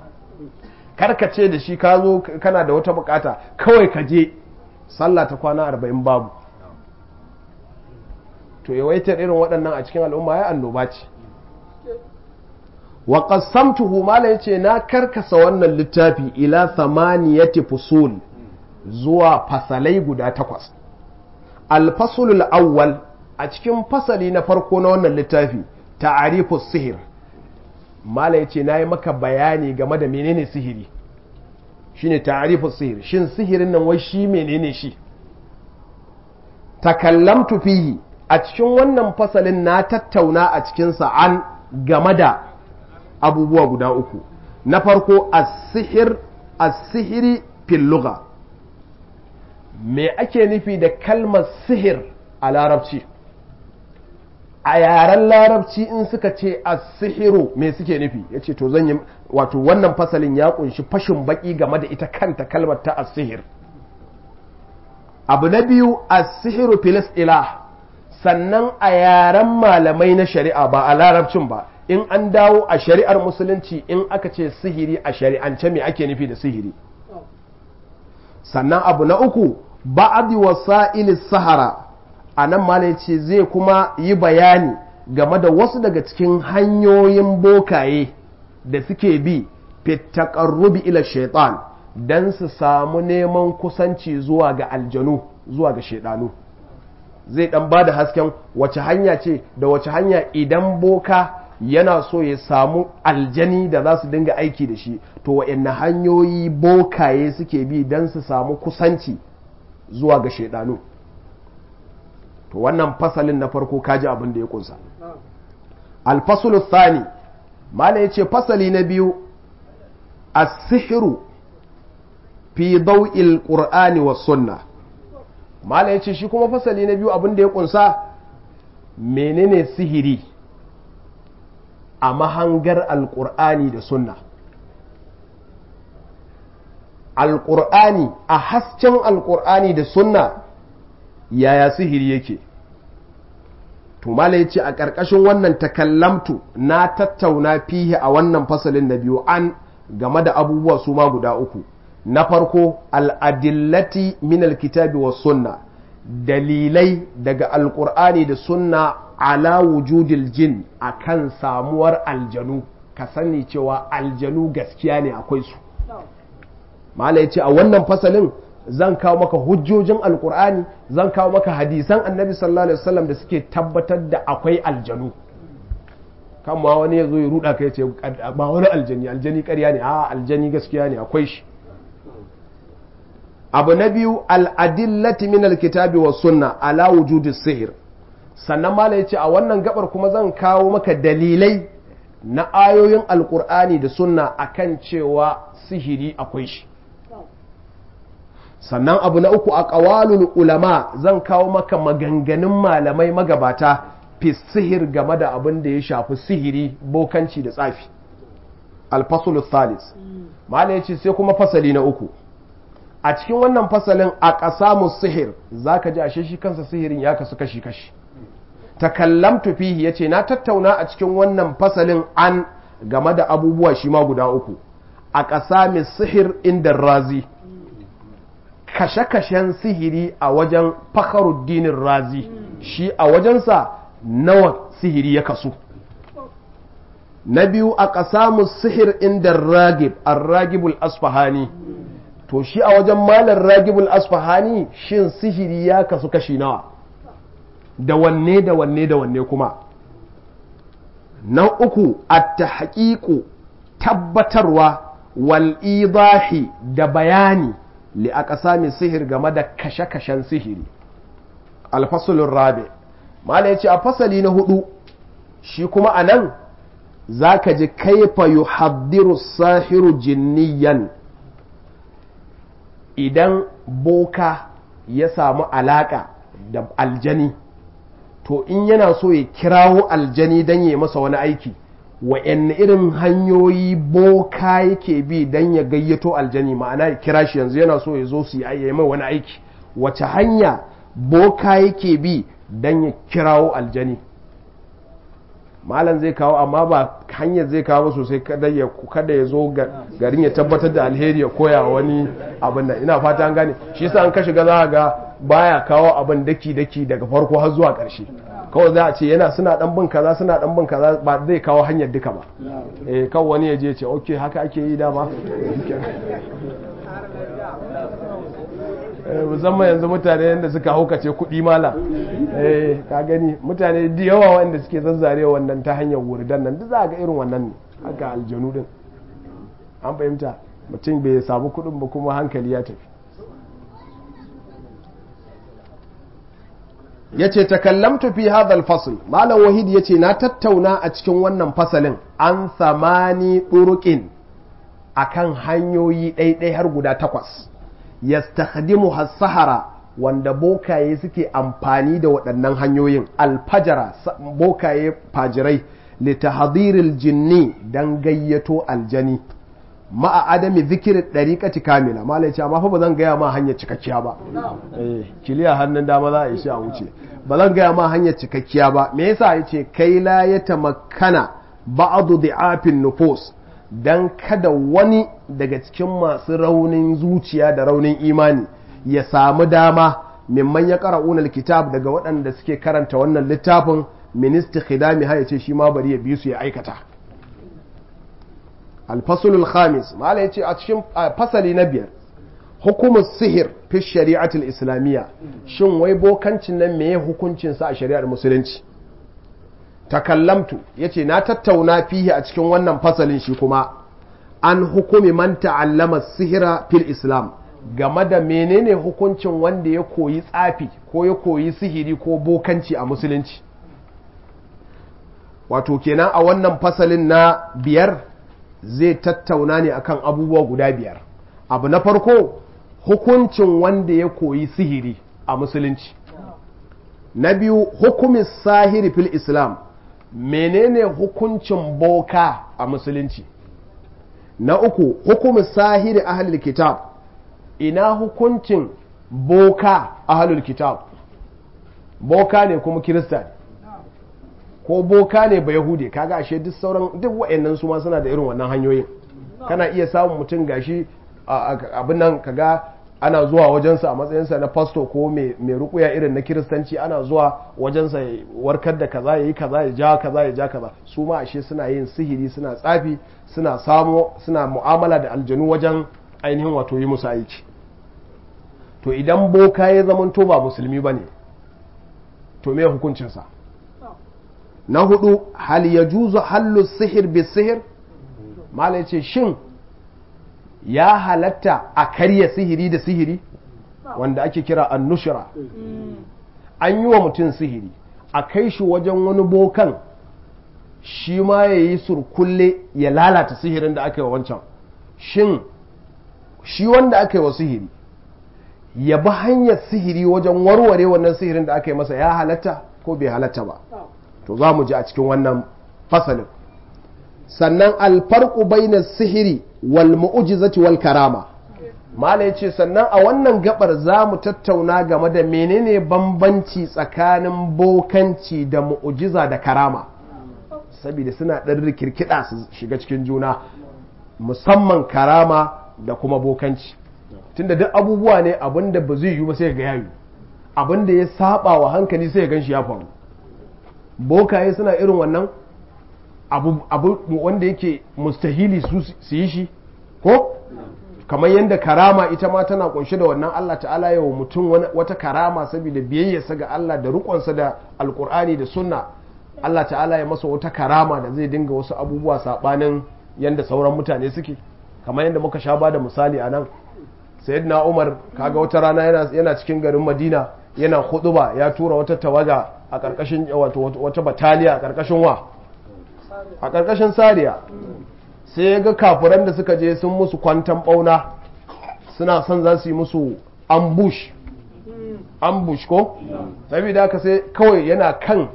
karkace da shi ka zo kana da wata bukata kawai ka je sallah ta kwana arba'in babu to yawaitar irin waɗannan a cikin al'umma ya annoba ce wa qassamtuhu mala yace na karkasa wannan littafi ila thamaniyati fusul zuwa fasalai guda takwas al-faslul awwal a cikin fasali na farko na wannan littafi ta'arifu sihir mala yace nayi maka bayani game da menene sihiri shine ta'arifu sihir shin sihirin nan wai shi menene shi takallamtu fihi a cikin wannan fasalin na tattauna a cikinsa an game da abubuwa guda uku na farko as-sihir as-sihiri fil lugha me ake nufi da kalmar sihir a larabci a yaren larabci in suka ce as-sihiru me suke nufi yace to zan yi wato wannan fasalin ya kunshi fashin baki game da ita kanta kalmar ta as-sihir abu na biyu as-sihiru fil ilah sannan a yaren malamai na shari'a ba a larabcin ba in an dawo a shari'ar musulunci in aka ce sihiri a shari'ance me ake nufi da sihiri sannan abu na uku ba'adi wasa'il sahara a nan malai ce zai kuma yi bayani game da wasu daga cikin hanyoyin bokaye da suke bi fitakarrubi ila shaitan don su samu neman kusanci zuwa ga aljanu zuwa ga shaidanu zai dan ba da hasken wace hanya ce da wace hanya idan boka yana so ya samu aljani da za su dinga aiki da shi to wa'anne hanyoyi bokaye suke bi don su samu kusanci zuwa ga shaidanu to wannan fasalin na farko kaji abin da ya kunsa alfasulu thani mala ya ce fasali na biyu as-sihiru fi daw'il qur'ani was sunna mala ya ce shi kuma fasali na biyu abin da ya kunsa menene sihiri a mahangar alƙur'ani da sunna alƙur'ani a hasken alƙur'ani da sunna yaya sihiri yake to mala yace a ƙarƙashin wannan takallamtu na tattauna fihi a wannan fasalin na biyu an game da abubuwa su ma guda uku na farko al'adillati min alkitabi wa sunna dalilai daga alƙur'ani da sunna ala wujudil jin akan samuwar aljanu ka sani cewa aljanu gaskiya ne akwai su mala yace a wannan fasalin zan kawo maka hujjojin alkur'ani zan kawo maka hadisan annabi sallallahu alaihi wasallam da suke tabbatar da akwai aljanu kan ma wani ya zo ya ruda kai ce ba wani aljani aljani ƙarya ne a aljani gaskiya ne akwai shi abu na biyu al'adillati min alkitabi wa sunna ala wujudi sihir sannan mala yace a wannan gabar kuma zan kawo maka dalilai na ayoyin alkur'ani da sunna akan cewa sihiri akwai shi sannan abu na uku a ƙawalul ulama zan kawo maka maganganun malamai magabata fi sihir game da abin da ya shafi sihiri bokanci da tsafi alfasul thalis mala ya ce sai kuma fasali na uku a cikin wannan fasalin a ƙasamu sihir za ka ji ashe shi kansa sihirin ya kasu kashi-kashi takallamtu fihi ya ce na tattauna a cikin wannan fasalin an game da abubuwa shi ma guda uku a ƙasamin sihir inda razi kashe-kashen sihiri a wajen fakaruddinin razi shi a wajensa nawa sihiri ya kasu na biyu a ƙasamu sihir inda ragib ragibul asfahani to shi a wajen malar ragibul asfahani shin sihiri ya kasu kashi nawa da wanne da wanne da wanne kuma na uku a ta tabbatarwa wal idahi da bayani li aka sami sihir game da kashe-kashen sihiri alfasulun rabe mala ya ce a fasali na hudu shi kuma a nan za ka ji kaifa yu haddiru sahiru jinniyan idan boka ya samu alaka da aljani to in yana so ya kirawo aljani don ya masa wani aiki wa'yan irin hanyoyi boka yake bi don ya gayyato aljani ma'ana ya kira shi yanzu yana so ya zo su yi mai wani aiki wace hanya boka yake bi don ya kirawo aljani malam zai kawo amma ba hanyar zai kawo sosai kada ya kada ya zo garin ya tabbatar da alheri ya koya wani abin nan ina fata an gane shi yasa an ka shiga za ga baya kawo abin daki daki daga farko har zuwa ƙarshe kawai za a ce yana suna dan bin kaza suna dan bin kaza ba zai kawo hanyar duka ba eh kawai wani ya je ce okay haka ake yi dama musamman yanzu mutane yadda suka haukace kuɗi mala eh ka gani mutane da yawa wanda suke zazzare wannan ta hanyar wurdan nan duk za ga irin wannan ne haka aljanu din an fahimta mutum bai samu kuɗin ba kuma hankali ya tafi yace takallamtu fi hadha al-fasl malam wahid yace na tattauna a cikin wannan fasalin an samani turuqin akan hanyoyi ɗaiɗai har guda takwas yastakhdimu has-sahara wanda bokaye suke amfani da waɗannan hanyoyin alfajara bokaye fajirai litahadiril jinni dan gayyato aljani ma'a adami zikirin ɗariƙati kamila malai ce amma fa ba zan gaya ma hanyar cikakkiya ba eh kiliya hannun dama za a yi shi a wuce ba zan gaya ma hanyar cikakkiya ba me yasa ya ce kai la ya tamakkana ba'adu di'afin nufus dan kada wani daga cikin masu raunin zuciya da raunin imani ya samu dama mimman ya qara'una alkitab daga waɗanda suke karanta wannan littafin ministi khidami ha ya ce shi ma bari ya bi su ya aikata alfasulul khamis mala ya ce a cikin fasali na biyar hukumar sihir fi shari'atul islamiyya shin wai bokancin nan meye hukuncinsa a shari'ar musulunci takallamtu ya ce na tattauna fihi a cikin wannan fasalin shi kuma an hukumi man ta'allama sihira fil islam game da menene hukuncin wanda ya koyi tsafi ko ya koyi sihiri ko bokanci a musulunci wato kenan a wannan fasalin na biyar zai tattauna ne akan abubuwa guda biyar abu na farko hukuncin wanda ya koyi sihiri a musulunci na biyu hukumin sahiri fil islam menene hukuncin boka a musulunci na uku hukumin sahiri ahlul kitab ina hukuncin boka ahlul kitab boka ne kuma kirista ne ko boka ne ba yahudi kaga ashe duk sauran duk wa'annan su ma suna da irin wannan hanyoyin kana iya samun mutum gashi abin nan kaga ana zuwa wajensa a matsayinsa na fasto ko mai rukuya irin na kiristanci ana zuwa wajensa ya warkar da kaza ya yi kaza ya ja kaza ya ja kaza su ma ashe suna yin sihiri suna tsafi suna samo suna mu'amala da aljanu wajen ainihin wato yi musu aiki to idan boka ya zamanto ba musulmi ba ne to me hukuncinsa na hudu hal ya juzu hallu sihir bi sihir mala ce shin ya halatta a karya sihiri da sihiri wanda ake kira annushra an yi wa mutum sihiri a kai shi wajen wani bokan shi ma ya yi surkulle ya lalata sihirin da aka yi wa wancan shin shi wanda aka yi wa sihiri ya bi hanyar sihiri wajen warware wannan sihirin da aka yi masa ya halatta ko bai halatta ba to za mu ji a cikin wannan fasalin sannan alfarku bainar sihiri wal mu'ujizati wal karama mala ya ce sannan a wannan gabar za mu tattauna game da menene bambanci tsakanin bokanci da mu'ujiza da karama saboda suna ɗan rikirkida su shiga cikin juna musamman karama da kuma bokanci tunda duk abubuwa ne abinda ba zai yi ba sai ga yayi abinda ya saba wa hankali sai ya ganshi ya faru bokaye suna irin wannan abu, abu wanda yake mustahili su yi shi ko kamar yadda karama ita ma tana kunshe da wannan Allah ta'ala yawa mutum wata karama saboda biyayyarsa ga Allah da rikonsa da alkur'ani da sunna Allah ta'ala ya masa wata karama da zai dinga wasu abubuwa sabanin yadda sauran mutane suke kamar yadda muka sha ba da misali a nan sayyidina umar kaga wata rana yana cikin garin madina yana huduba ya tura wata tawaga a karkashin wata bataliya a karkashin wa a karkashin sariya sai ya ga kafuran da suka je sun musu kwantan bauna suna son za su yi musu ambush ambush ko saboda haka sai kawai yana kan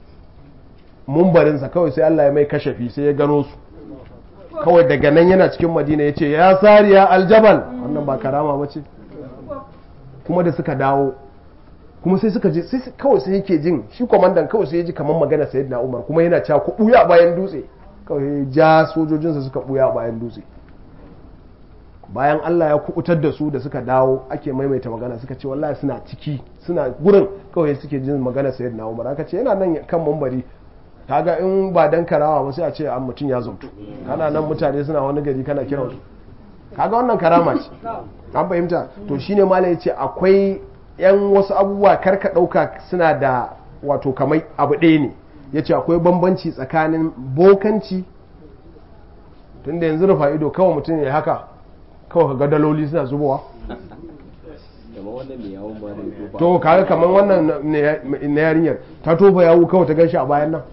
mumbarinsa kawai sai Allah ya mai kashafi sai ya gano su kawai daga nan yana cikin madina ya ce ya sariya aljabal wannan ba karama ba ce kuma da suka dawo kuma sai suka je sai kawai sai yake jin shi kwamandan kawai sai ya ji kamar magana sayid na umar kuma yana cewa ku buya bayan dutse kawai ya ja sojojinsa suka buya bayan dutse bayan Allah ya kubutar da su da suka dawo ake maimaita magana suka ce wallahi suna ciki suna gurin kawai suke jin magana sayid na umar aka ce yana nan kan mambari kaga in ba dan karawa ba sai a ce an mutum ya zautu kana nan mutane suna wani gari kana kiran su kaga wannan karama ce an fahimta to shine malam yace akwai yan wasu abubuwa karka dauka suna da wato kamar abu ɗaya ne yace akwai bambanci tsakanin bokanci tunda yanzu rufa ido kawai mutum ya haka kawai kaga daloli suna zubowa to kaga kamar wannan na yarinyar ta tofa yawu kawai ta gan shi a bayan nan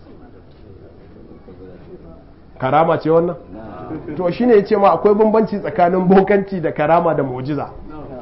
karama ce wannan to shine yace ma akwai bambanci tsakanin bokanci da karama da mu'jiza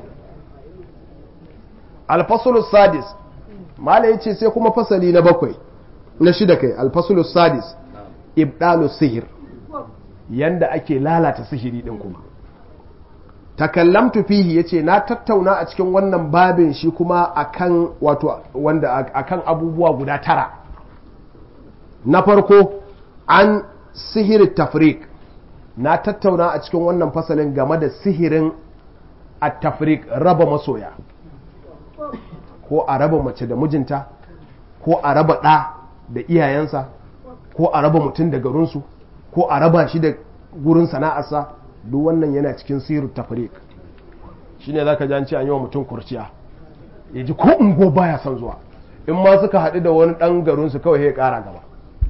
al sadis mala yace sai kuma fasali na bakwai na shida kai al sadis ibdalu sihir yanda ake lalata sihiri din kuma takallamtu fihi yace na tattauna a cikin wannan babin shi kuma akan wato wanda akan abubuwa guda tara na farko an sihir tafrik na tattauna a cikin wannan fasalin game da sihirin a tafrik raba masoya ko a raba mace da mijinta ko a raba ɗa da iyayensa ko a raba mutum da garinsu ko a raba shi da gurin sana'arsa duk wannan yana cikin sihirin tafrik shi ne za ka janci an yi wa mutum kurciya ya ji ko ungo baya son zuwa in ma suka haɗu da wani ɗan garinsu kawai ya ƙara gaba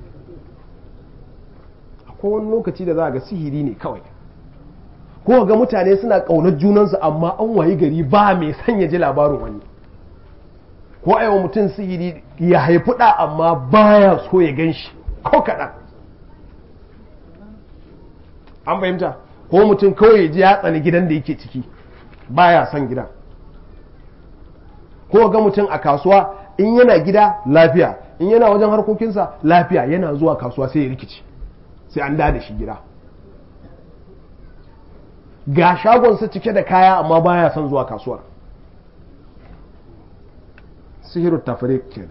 ko wani lokaci da za ga sihiri ne kawai ko ga mutane suna ƙaunar junansu amma an wayi gari ba mai son ya ji labarin wani ko aiwa mutum sihiri ya haifi ɗa amma baya so ya gan shi ko kaɗan an fahimta ko mutum kawai ya ji ya tsani gidan da yake ciki baya son gidan ko ga mutum a kasuwa in yana gida lafiya in yana wajen harkokinsa lafiya yana zuwa kasuwa sai ya rikici sai an da shi gida ga shagonsa cike da kaya amma baya son zuwa kasuwar sihiru tafrik kenan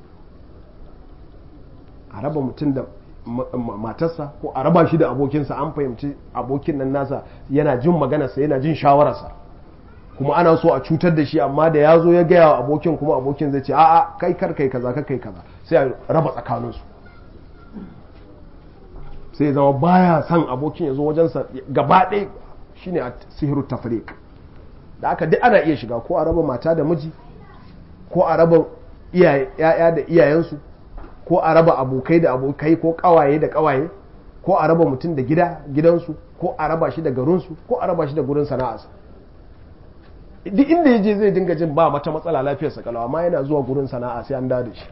a raba mutum da matarsa ko a raba shi da abokinsa an fahimci abokin nan nasa yana jin maganarsa yana jin shawararsa kuma ana so a cutar da shi amma da ya zo ya gaya wa abokin kuma abokin zai ce a'a kai kar kai kaza kai kaza sai a raba tsakaninsu sai ya zama baya son abokin ya zo wajensa gaba ɗaya shine a sihiru tafrik da aka duk ana iya shiga ko a raba mata da miji ko a raba ya'ya da iyayensu ko a raba abokai da abokai ko kawaye da kawaye ko a raba mutum da gida gidansu ko a raba shi da garinsu ko a raba shi da gurin sana'arsa duk inda ya je zai dinga jin ba mata matsala lafiyarsa kalawa amma yana zuwa gurin sana'a sai an da shi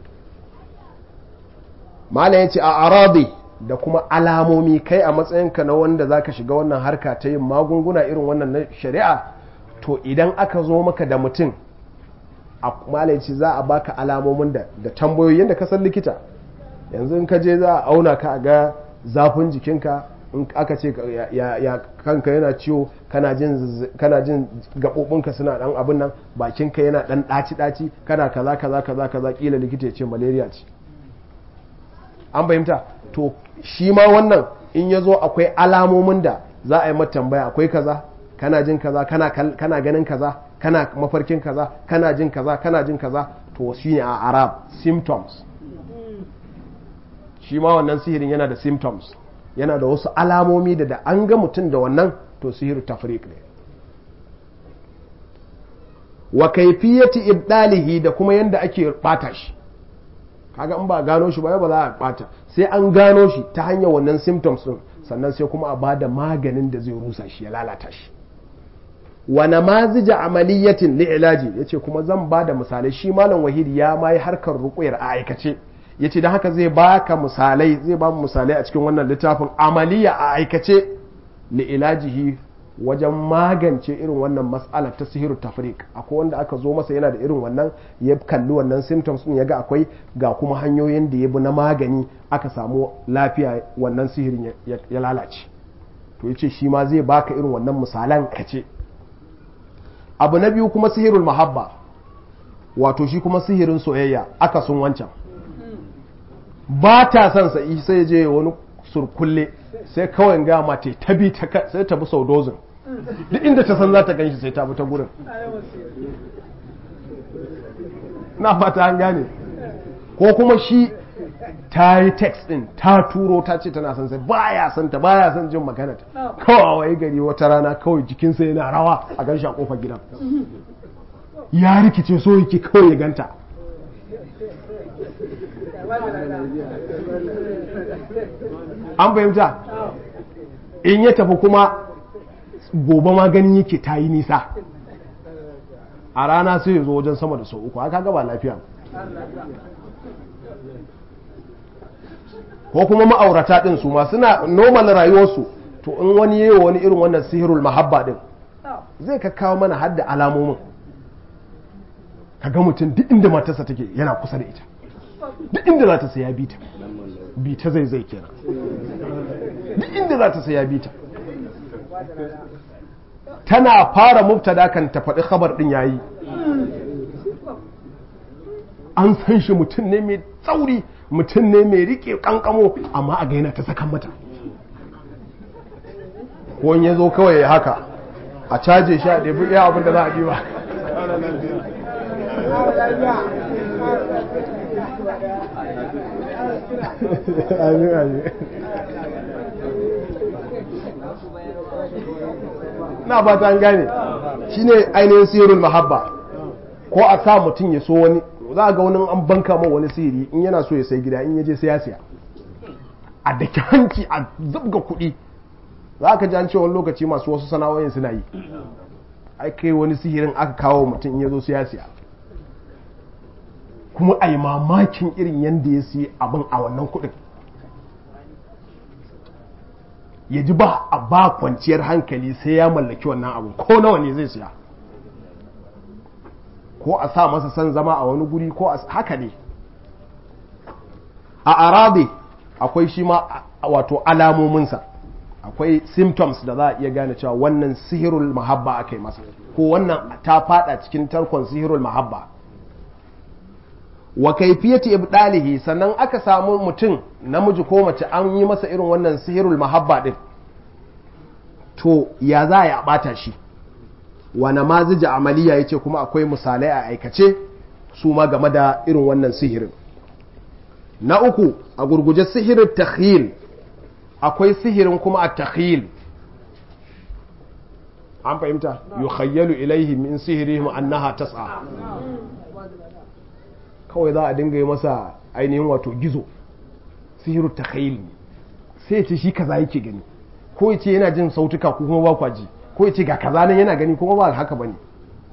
mala ya ce a arabi da kuma alamomi kai a matsayinka na wanda zaka shiga wannan harka ta yin magunguna irin wannan na shari'a to idan aka zo maka da mutum a malaci za a baka alamomin da da tambayoyin da ka san likita yanzu in ka je za a auna ka a ga zafin jikinka in aka ce ya, kanka yana ciwo kana jin kana jin gabobinka suna dan abin nan bakinka yana dan daci daci kana kaza kaza kaza kaza kila likita ya ce malaria ce an fahimta to shi ma wannan in ya zo akwai alamomin da za a yi mata tambaya akwai kaza kana jin kaza kana, kana ganin kaza kana mafarkin kaza kana jin kaza kana jin kaza to shi ne a arab symptoms shi ma wannan sihirin yana da symptoms yana da wasu alamomi da da an ga mutum da wannan to sihiru tafrik ne wa kaifiyati ibdalihi da kuma yanda ake bata shi kaga in ba gano shi ba ba za a bata sai an gano shi ta hanyar wannan symptoms din sannan sai kuma a bada maganin da zai rusa shi ya lalata shi wa namazija amaliyatin li ilaji yace kuma zan bada misalai shi malam wahid ya mai harkar ruqyar a aikace yace dan haka zai baka misalai zai ba mu misalai a cikin wannan littafin amaliya a aikace li ilajihi wajen magance irin wannan mas'alar ta sihiru tafrik akwai wanda aka zo masa yana da irin wannan ya kalli wannan symptoms din ya ga akwai ga kuma hanyoyin da ya bi na magani aka samu lafiya wannan sihirin ya lalace to yace shi ma zai baka irin wannan misalan kace abu na biyu kuma sihirul mahabba wato shi kuma sihirin soyayya aka sun wancan ba ta son sa sai je wani surkulle sai kawai ga mata ta bi ta sai ta bi sau dozin duk inda ta san za ta ganshi sai ta bi ta gurin na fata an gane ko kuma shi ta yi text din ta turo ta ce tana son sai baya son ta baya son jin magana ta kawai wai gari wata rana kawai jikinsa yana rawa a ganshi a kofar gidan ya rikice so yake kawai ya ganta an fahimta in ya tafi kuma gobe ma ganin yake ta yi nisa a rana sai ya zo wajen sama da sau uku haka gaba lafiya ko kuma ma'aurata ɗin su ma suna normal rayuwarsu to in wani yi wani irin wannan sihirul mahabba ɗin zai ka kawo mana hadda alamomin ka ga mutum duk inda matarsa take yana kusa da ita duk inda za ta saya bita bita zai zai kenan duk inda za ta saya bita tana fara mubtada kan ta faɗi khabar ɗin yayi an san shi mutum ne mai tsauri mutum ne mai rike kankamo amma a gaina ta sakan mata ko ya zo kawai ya haka a caje shi a ɗebi iya abin da za a ɗiba na ba ta gane shine ainihin sirrul mahabba ko a sa mutum ya so wani za ga wani an banka ma wani sihiri in yana so ya sai gida in yaje sai ya siya a daki hanci a zabga kuɗi za ka ji an ce wani lokaci masu wasu sana'o'in suna yi ai kai wani sihirin aka kawo mutum in ya zo sai ya siya kuma a yi mamakin irin yadda ya siya abin a wannan kuɗin ya ji ba a ba kwanciyar hankali sai ya mallaki wannan abin ko nawa ne zai siya ko a sa masa san zama a wani guri ko haka ne a arabi akwai shi ma wato alamominsa akwai symptoms da za a iya gane cewa wannan sihirul mahabba aka yi masa ko wannan ta fada cikin tarkon sihirul mahabba wa kaifiyati ibdalihi sannan aka samu mutum namiji ko mace an yi masa irin wannan sihirul mahabba din to ya za a bata shi wa namazija amaliya yace kuma akwai misalai a aikace su ma game da irin wannan sihirin na uku a gurguje sihirin takhyil akwai sihirin kuma a takhyil an fahimta yukhayyalu ilaihi min sihirihim annaha tas'a kawai za a dinga yi masa ainihin wato gizo sihiru takhyil sai ya ce shi kaza yake gani ko ya ce yana jin sautuka ko kuma ba kwaji ko ya ce ga kaza nan yana gani kuma ba haka bane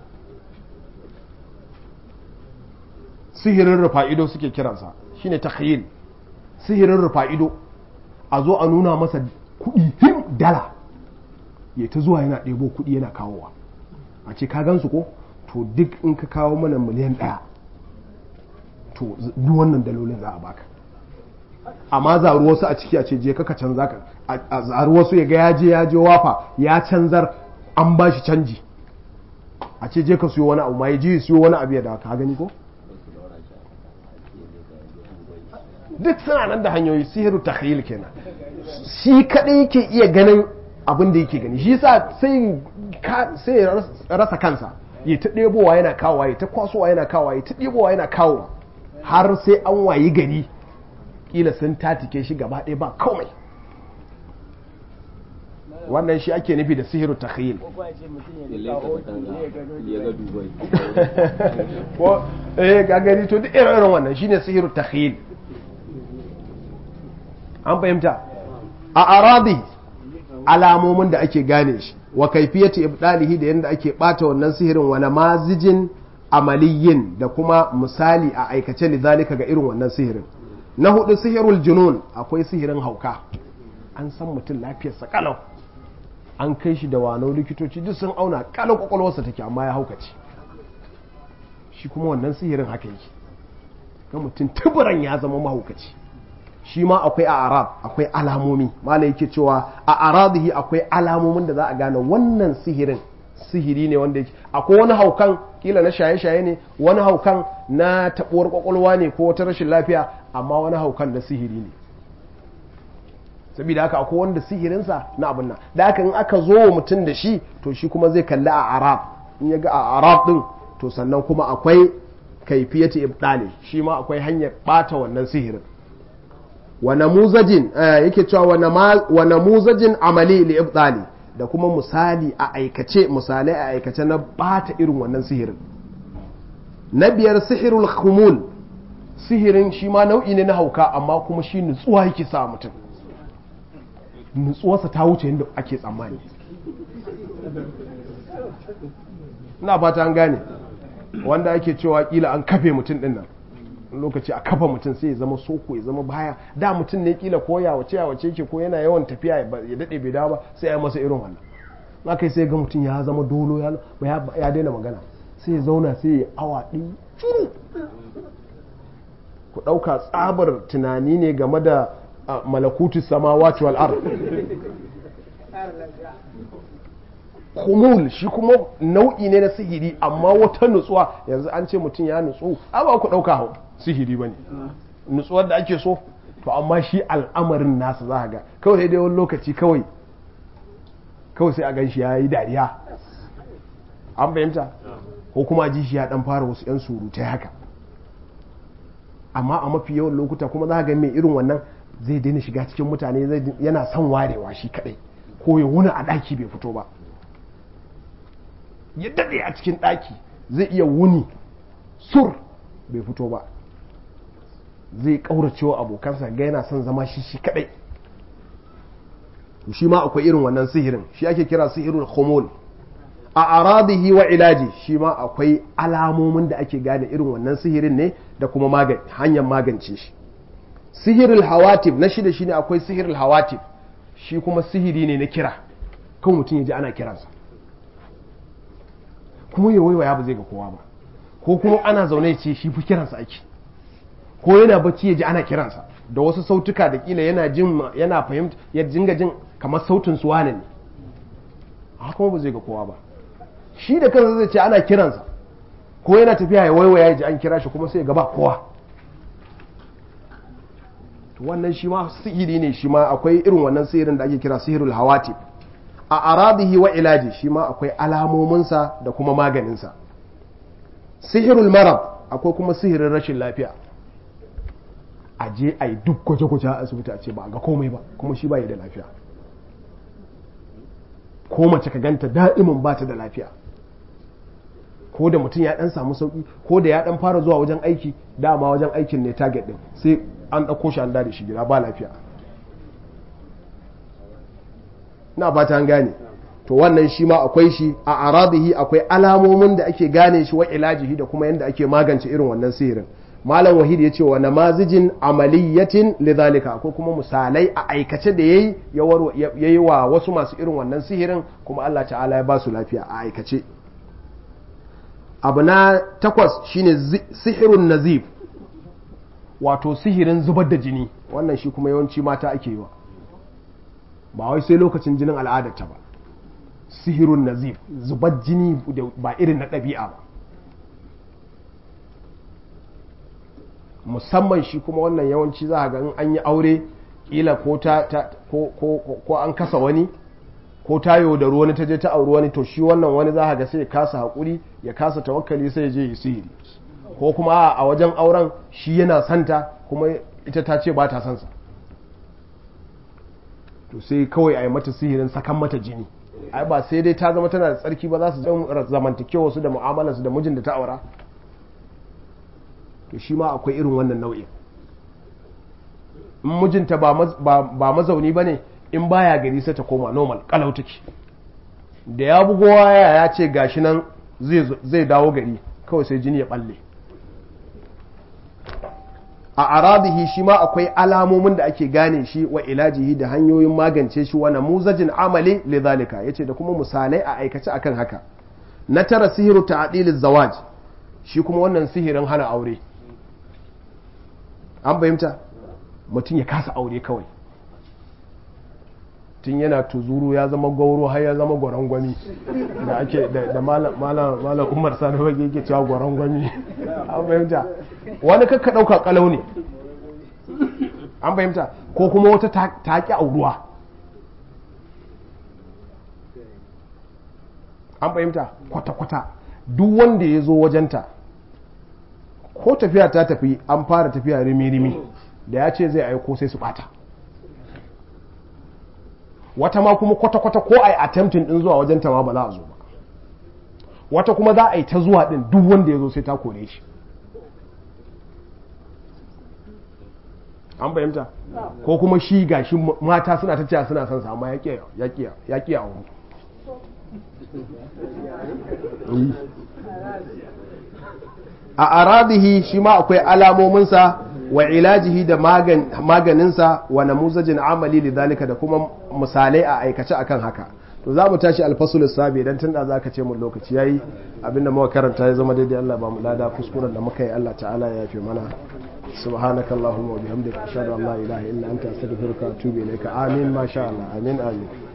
sihirin rufa'ido suke kiransa shine takhyil sihirin rufa'ido a zo a nuna masa kuɗi him dala ya ta zuwa yana ɗebo kuɗi yana kawowa a ce ka gansu ko to duk in ka kawo mana miliyan ɗaya to duk wannan dalolin za a baka amma zaru wasu a ciki a ce je kaka canza ka a zaru wasu ya ga ya je ya je wafa ya canzar an ba shi canji a ce je ka siyo wani abu ma ya je ya siyo wani abu ya da ka gani ko duk suna nan da hanyoyi sihiru takhyil kenan shi kadai yake iya ganin abin da yake gani shi sa sai sai rasa kansa ya ta ɗebowa yana kawowa ya ta kwasowa yana kawowa ya ta ɗebowa yana kawowa har sai an wayi gari kila sun tatike shi gaba ɗaya ba komai wannan shi ake nufi da sihiru takhyil ko eh ga gani to duk irin wannan shine sihiru takhyil an fahimta a aradi alamomin da ake gane shi wa kaifiyati ibdalihi da yadda ake bata wannan sihirin wa namazijin amaliyin da kuma misali a aikace lidhalika ga irin wannan sihirin na hudu sihirul junun akwai sihirin hauka an san mutum lafiyarsa kalau an kai shi da wano likitoci duk sun auna kalau kwakwalwarsa take amma ya haukace shi kuma wannan sihirin haka yake ga mutum tuburan ya zama mahaukaci shi ma akwai a arab akwai alamomi mala yake cewa a arabihi akwai alamomin da za a gane wannan sihirin sihiri ne wanda yake akwai wani haukan kila na shaye-shaye ne wani haukan na taɓuwar kwakwalwa ne ko wata rashin lafiya amma wani haukan da sihiri ne saboda haka akwai wanda sihirinsa na abin nan da haka in aka zo wa mutum da shi to shi kuma zai kalli a arab in ya ga a arab din to sannan kuma akwai kaifiyati ibdali shi ma akwai hanyar bata wannan sihirin wa namuzajin yake cewa wa namuzajin amali li ibdali da kuma misali a aikace misalai a aikace na bata irin wannan sihirin na biyar sihirul khumul sihirin shi ma nau'i ne na hauka amma kuma shi nutsuwa yake sa mutum nutsuwarsa ta wuce yadda ake tsammani ina fata an gane wanda ake cewa kila an kafe mutum din nan lokaci a kafa mutum sai ya zama soko ya zama baya da mutum ne kila ko ya wace ya wace ke ko yana yawan tafiya ya dade bai dawo ba sai ya masa irin wannan na kai sai ga mutum ya zama dolo ya daina magana sai ya zauna sai ya awa ɗin curu ku ɗauka tsabar tunani ne game da malakutu samawati wal ard kumul shi kuma nau'i ne na sihiri amma wata nutsuwa yanzu an ce mutum ya nutsu a ba ku ɗauka sihiri ba ne nutsuwar da ake so to amma shi al'amarin nasa za ga kawai sai dai wani lokaci kawai kawai sai a gan shi ya yi dariya an fahimta ko kuma ji shi ya dan fara wasu 'yan surutai haka amma a mafi yawan lokuta kuma za ga mai irin wannan zai daina shiga cikin mutane yana son warewa shi kadai ko ya wuni a ɗaki bai fito ba ya daɗe a cikin ɗaki zai iya wuni sur bai fito ba zai ƙauracewa abokansa ga yana son zama shi shi kadai shi ma akwai irin wannan sihirin shi ake kira sihirul khumul a aradihi wa ilaji shi ma akwai alamomin da ake gane irin wannan sihirin ne da kuma hanyar magance shi sihirul hawatif na shida shine akwai sihirul hawatif shi kuma sihiri ne na kira kan mutum ya ji ana kiransa kuma ya waiwaya ba zai ga kowa ba ko kuma ana zaune ce shi fi kiransa ake ko yana bacci ya ji ana kiransa da wasu sautuka da kila yana jin yana fahimta ya jinga jin kamar sautin su wane ne haka kuma ba zai ga kowa ba shi da kansa zai ce ana kiransa ko yana tafiya ya waiwaya ya ji an kira shi kuma sai ga ba kowa wannan shi ma sihiri ne shi ma akwai irin wannan sihirin da ake kira sihirul hawati a arabihi wa ilaji shi ma akwai alamominsa da kuma maganinsa sihirul marab akwai kuma sihirin rashin lafiya a je a yi duk gwaje-gwaje a asibiti a ce ba ga komai ba kuma shi ba da lafiya ko mace ka ganta da'imin ba ta da lafiya ko da mutum ya dan samu sauki ko da ya dan fara zuwa wajen aiki dama wajen aikin ne target din sai an ɗauko shi an da shi gida ba lafiya na fata an gane to wannan shi ma akwai shi a arabihi akwai alamomin da ake gane shi wa ilajihi da kuma yadda ake magance irin wannan sihirin malam wahid ya ce wa namazijin amaliyatin lidhalika akwai kuma misalai a aikace da yayi yayi wa wasu masu irin wannan sihirin kuma Allah ta'ala ya ba su lafiya a aikace abu na takwas shine sihirun nazif wato sihirin zubar da jini wannan shi kuma yawanci mata ake yi wa ba wai sai lokacin jinin al'adarta ba sihirun nazif zubar jini ba irin na ɗabi'a ba musamman shi kuma wannan yawanci za a ga in an yi aure kila ko an kasa wani ko ta da wani ta je ta auri wani to shi wannan wani za a ga sai ya kasa haƙuri ya kasa tawakkali sai ya je yi sihiri ko kuma a wajen auren shi yana santa kuma ita ta ce ba ta sansa to sai kawai a yi mata sihirin sakan mata jini ai ba sai dai ta zama tana da tsarki ba za su zamantakewa su da mu'amalarsu da mijin da ta aura to shi ma akwai irin wannan nau'in in mijinta ba mazauni ba ne in baya gari sai ta koma normal kalau take da ya bugo waya ya ce gashi nan zai dawo gari kawai sai jini ya balle a arabihi shi ma akwai alamomin da ake gane shi wa ilajihi da hanyoyin magance shi wa namuzajin amali lidhalika yace da kuma misalai a aikace akan haka na tara sihiru ta'dil zawaj shi kuma wannan sihirin hana aure an fahimta mutum ya kasa aure kawai tun yana tuzuru ya zama gauro har ya zama gwarangwami da ake da malam umar sani fage yake cewa gwarangwami an fahimta wani kakka ɗauka kalau ne an fahimta ko kuma wata ta ƙi auruwa an fahimta kwata-kwata duk wanda ya zo wajenta ko tafiya ta tafi an fara tafiya rimi-rimi da ya ce zai aiko sai su bata wata ma kuma kwata-kwata ko a yi attempting din zuwa wajen ta ma ba za a zo ba wata kuma za a yi ta zuwa din duk wanda ya zo sai ta kore shi an fahimta ko kuma shi gashi mata suna ta cewa suna son sa amma ya ƙi a wani a arabihi shi ma akwai alamominsa wa ilajihi da maganinsa wa namuzajin amali lidhalika da kuma misalai a aikace akan haka to za mu tashi alfasul sabi dan tunda za ka ce mun lokaci yayi abinda muka karanta ya zama daidai Allah ba mu lada kuskuren da muka yi Allah ta'ala ya yafe mana subhanaka allahumma wa bihamdika ashhadu an la ilaha illa anta astaghfiruka wa atubu ilayka amin ma sha Allah amin amin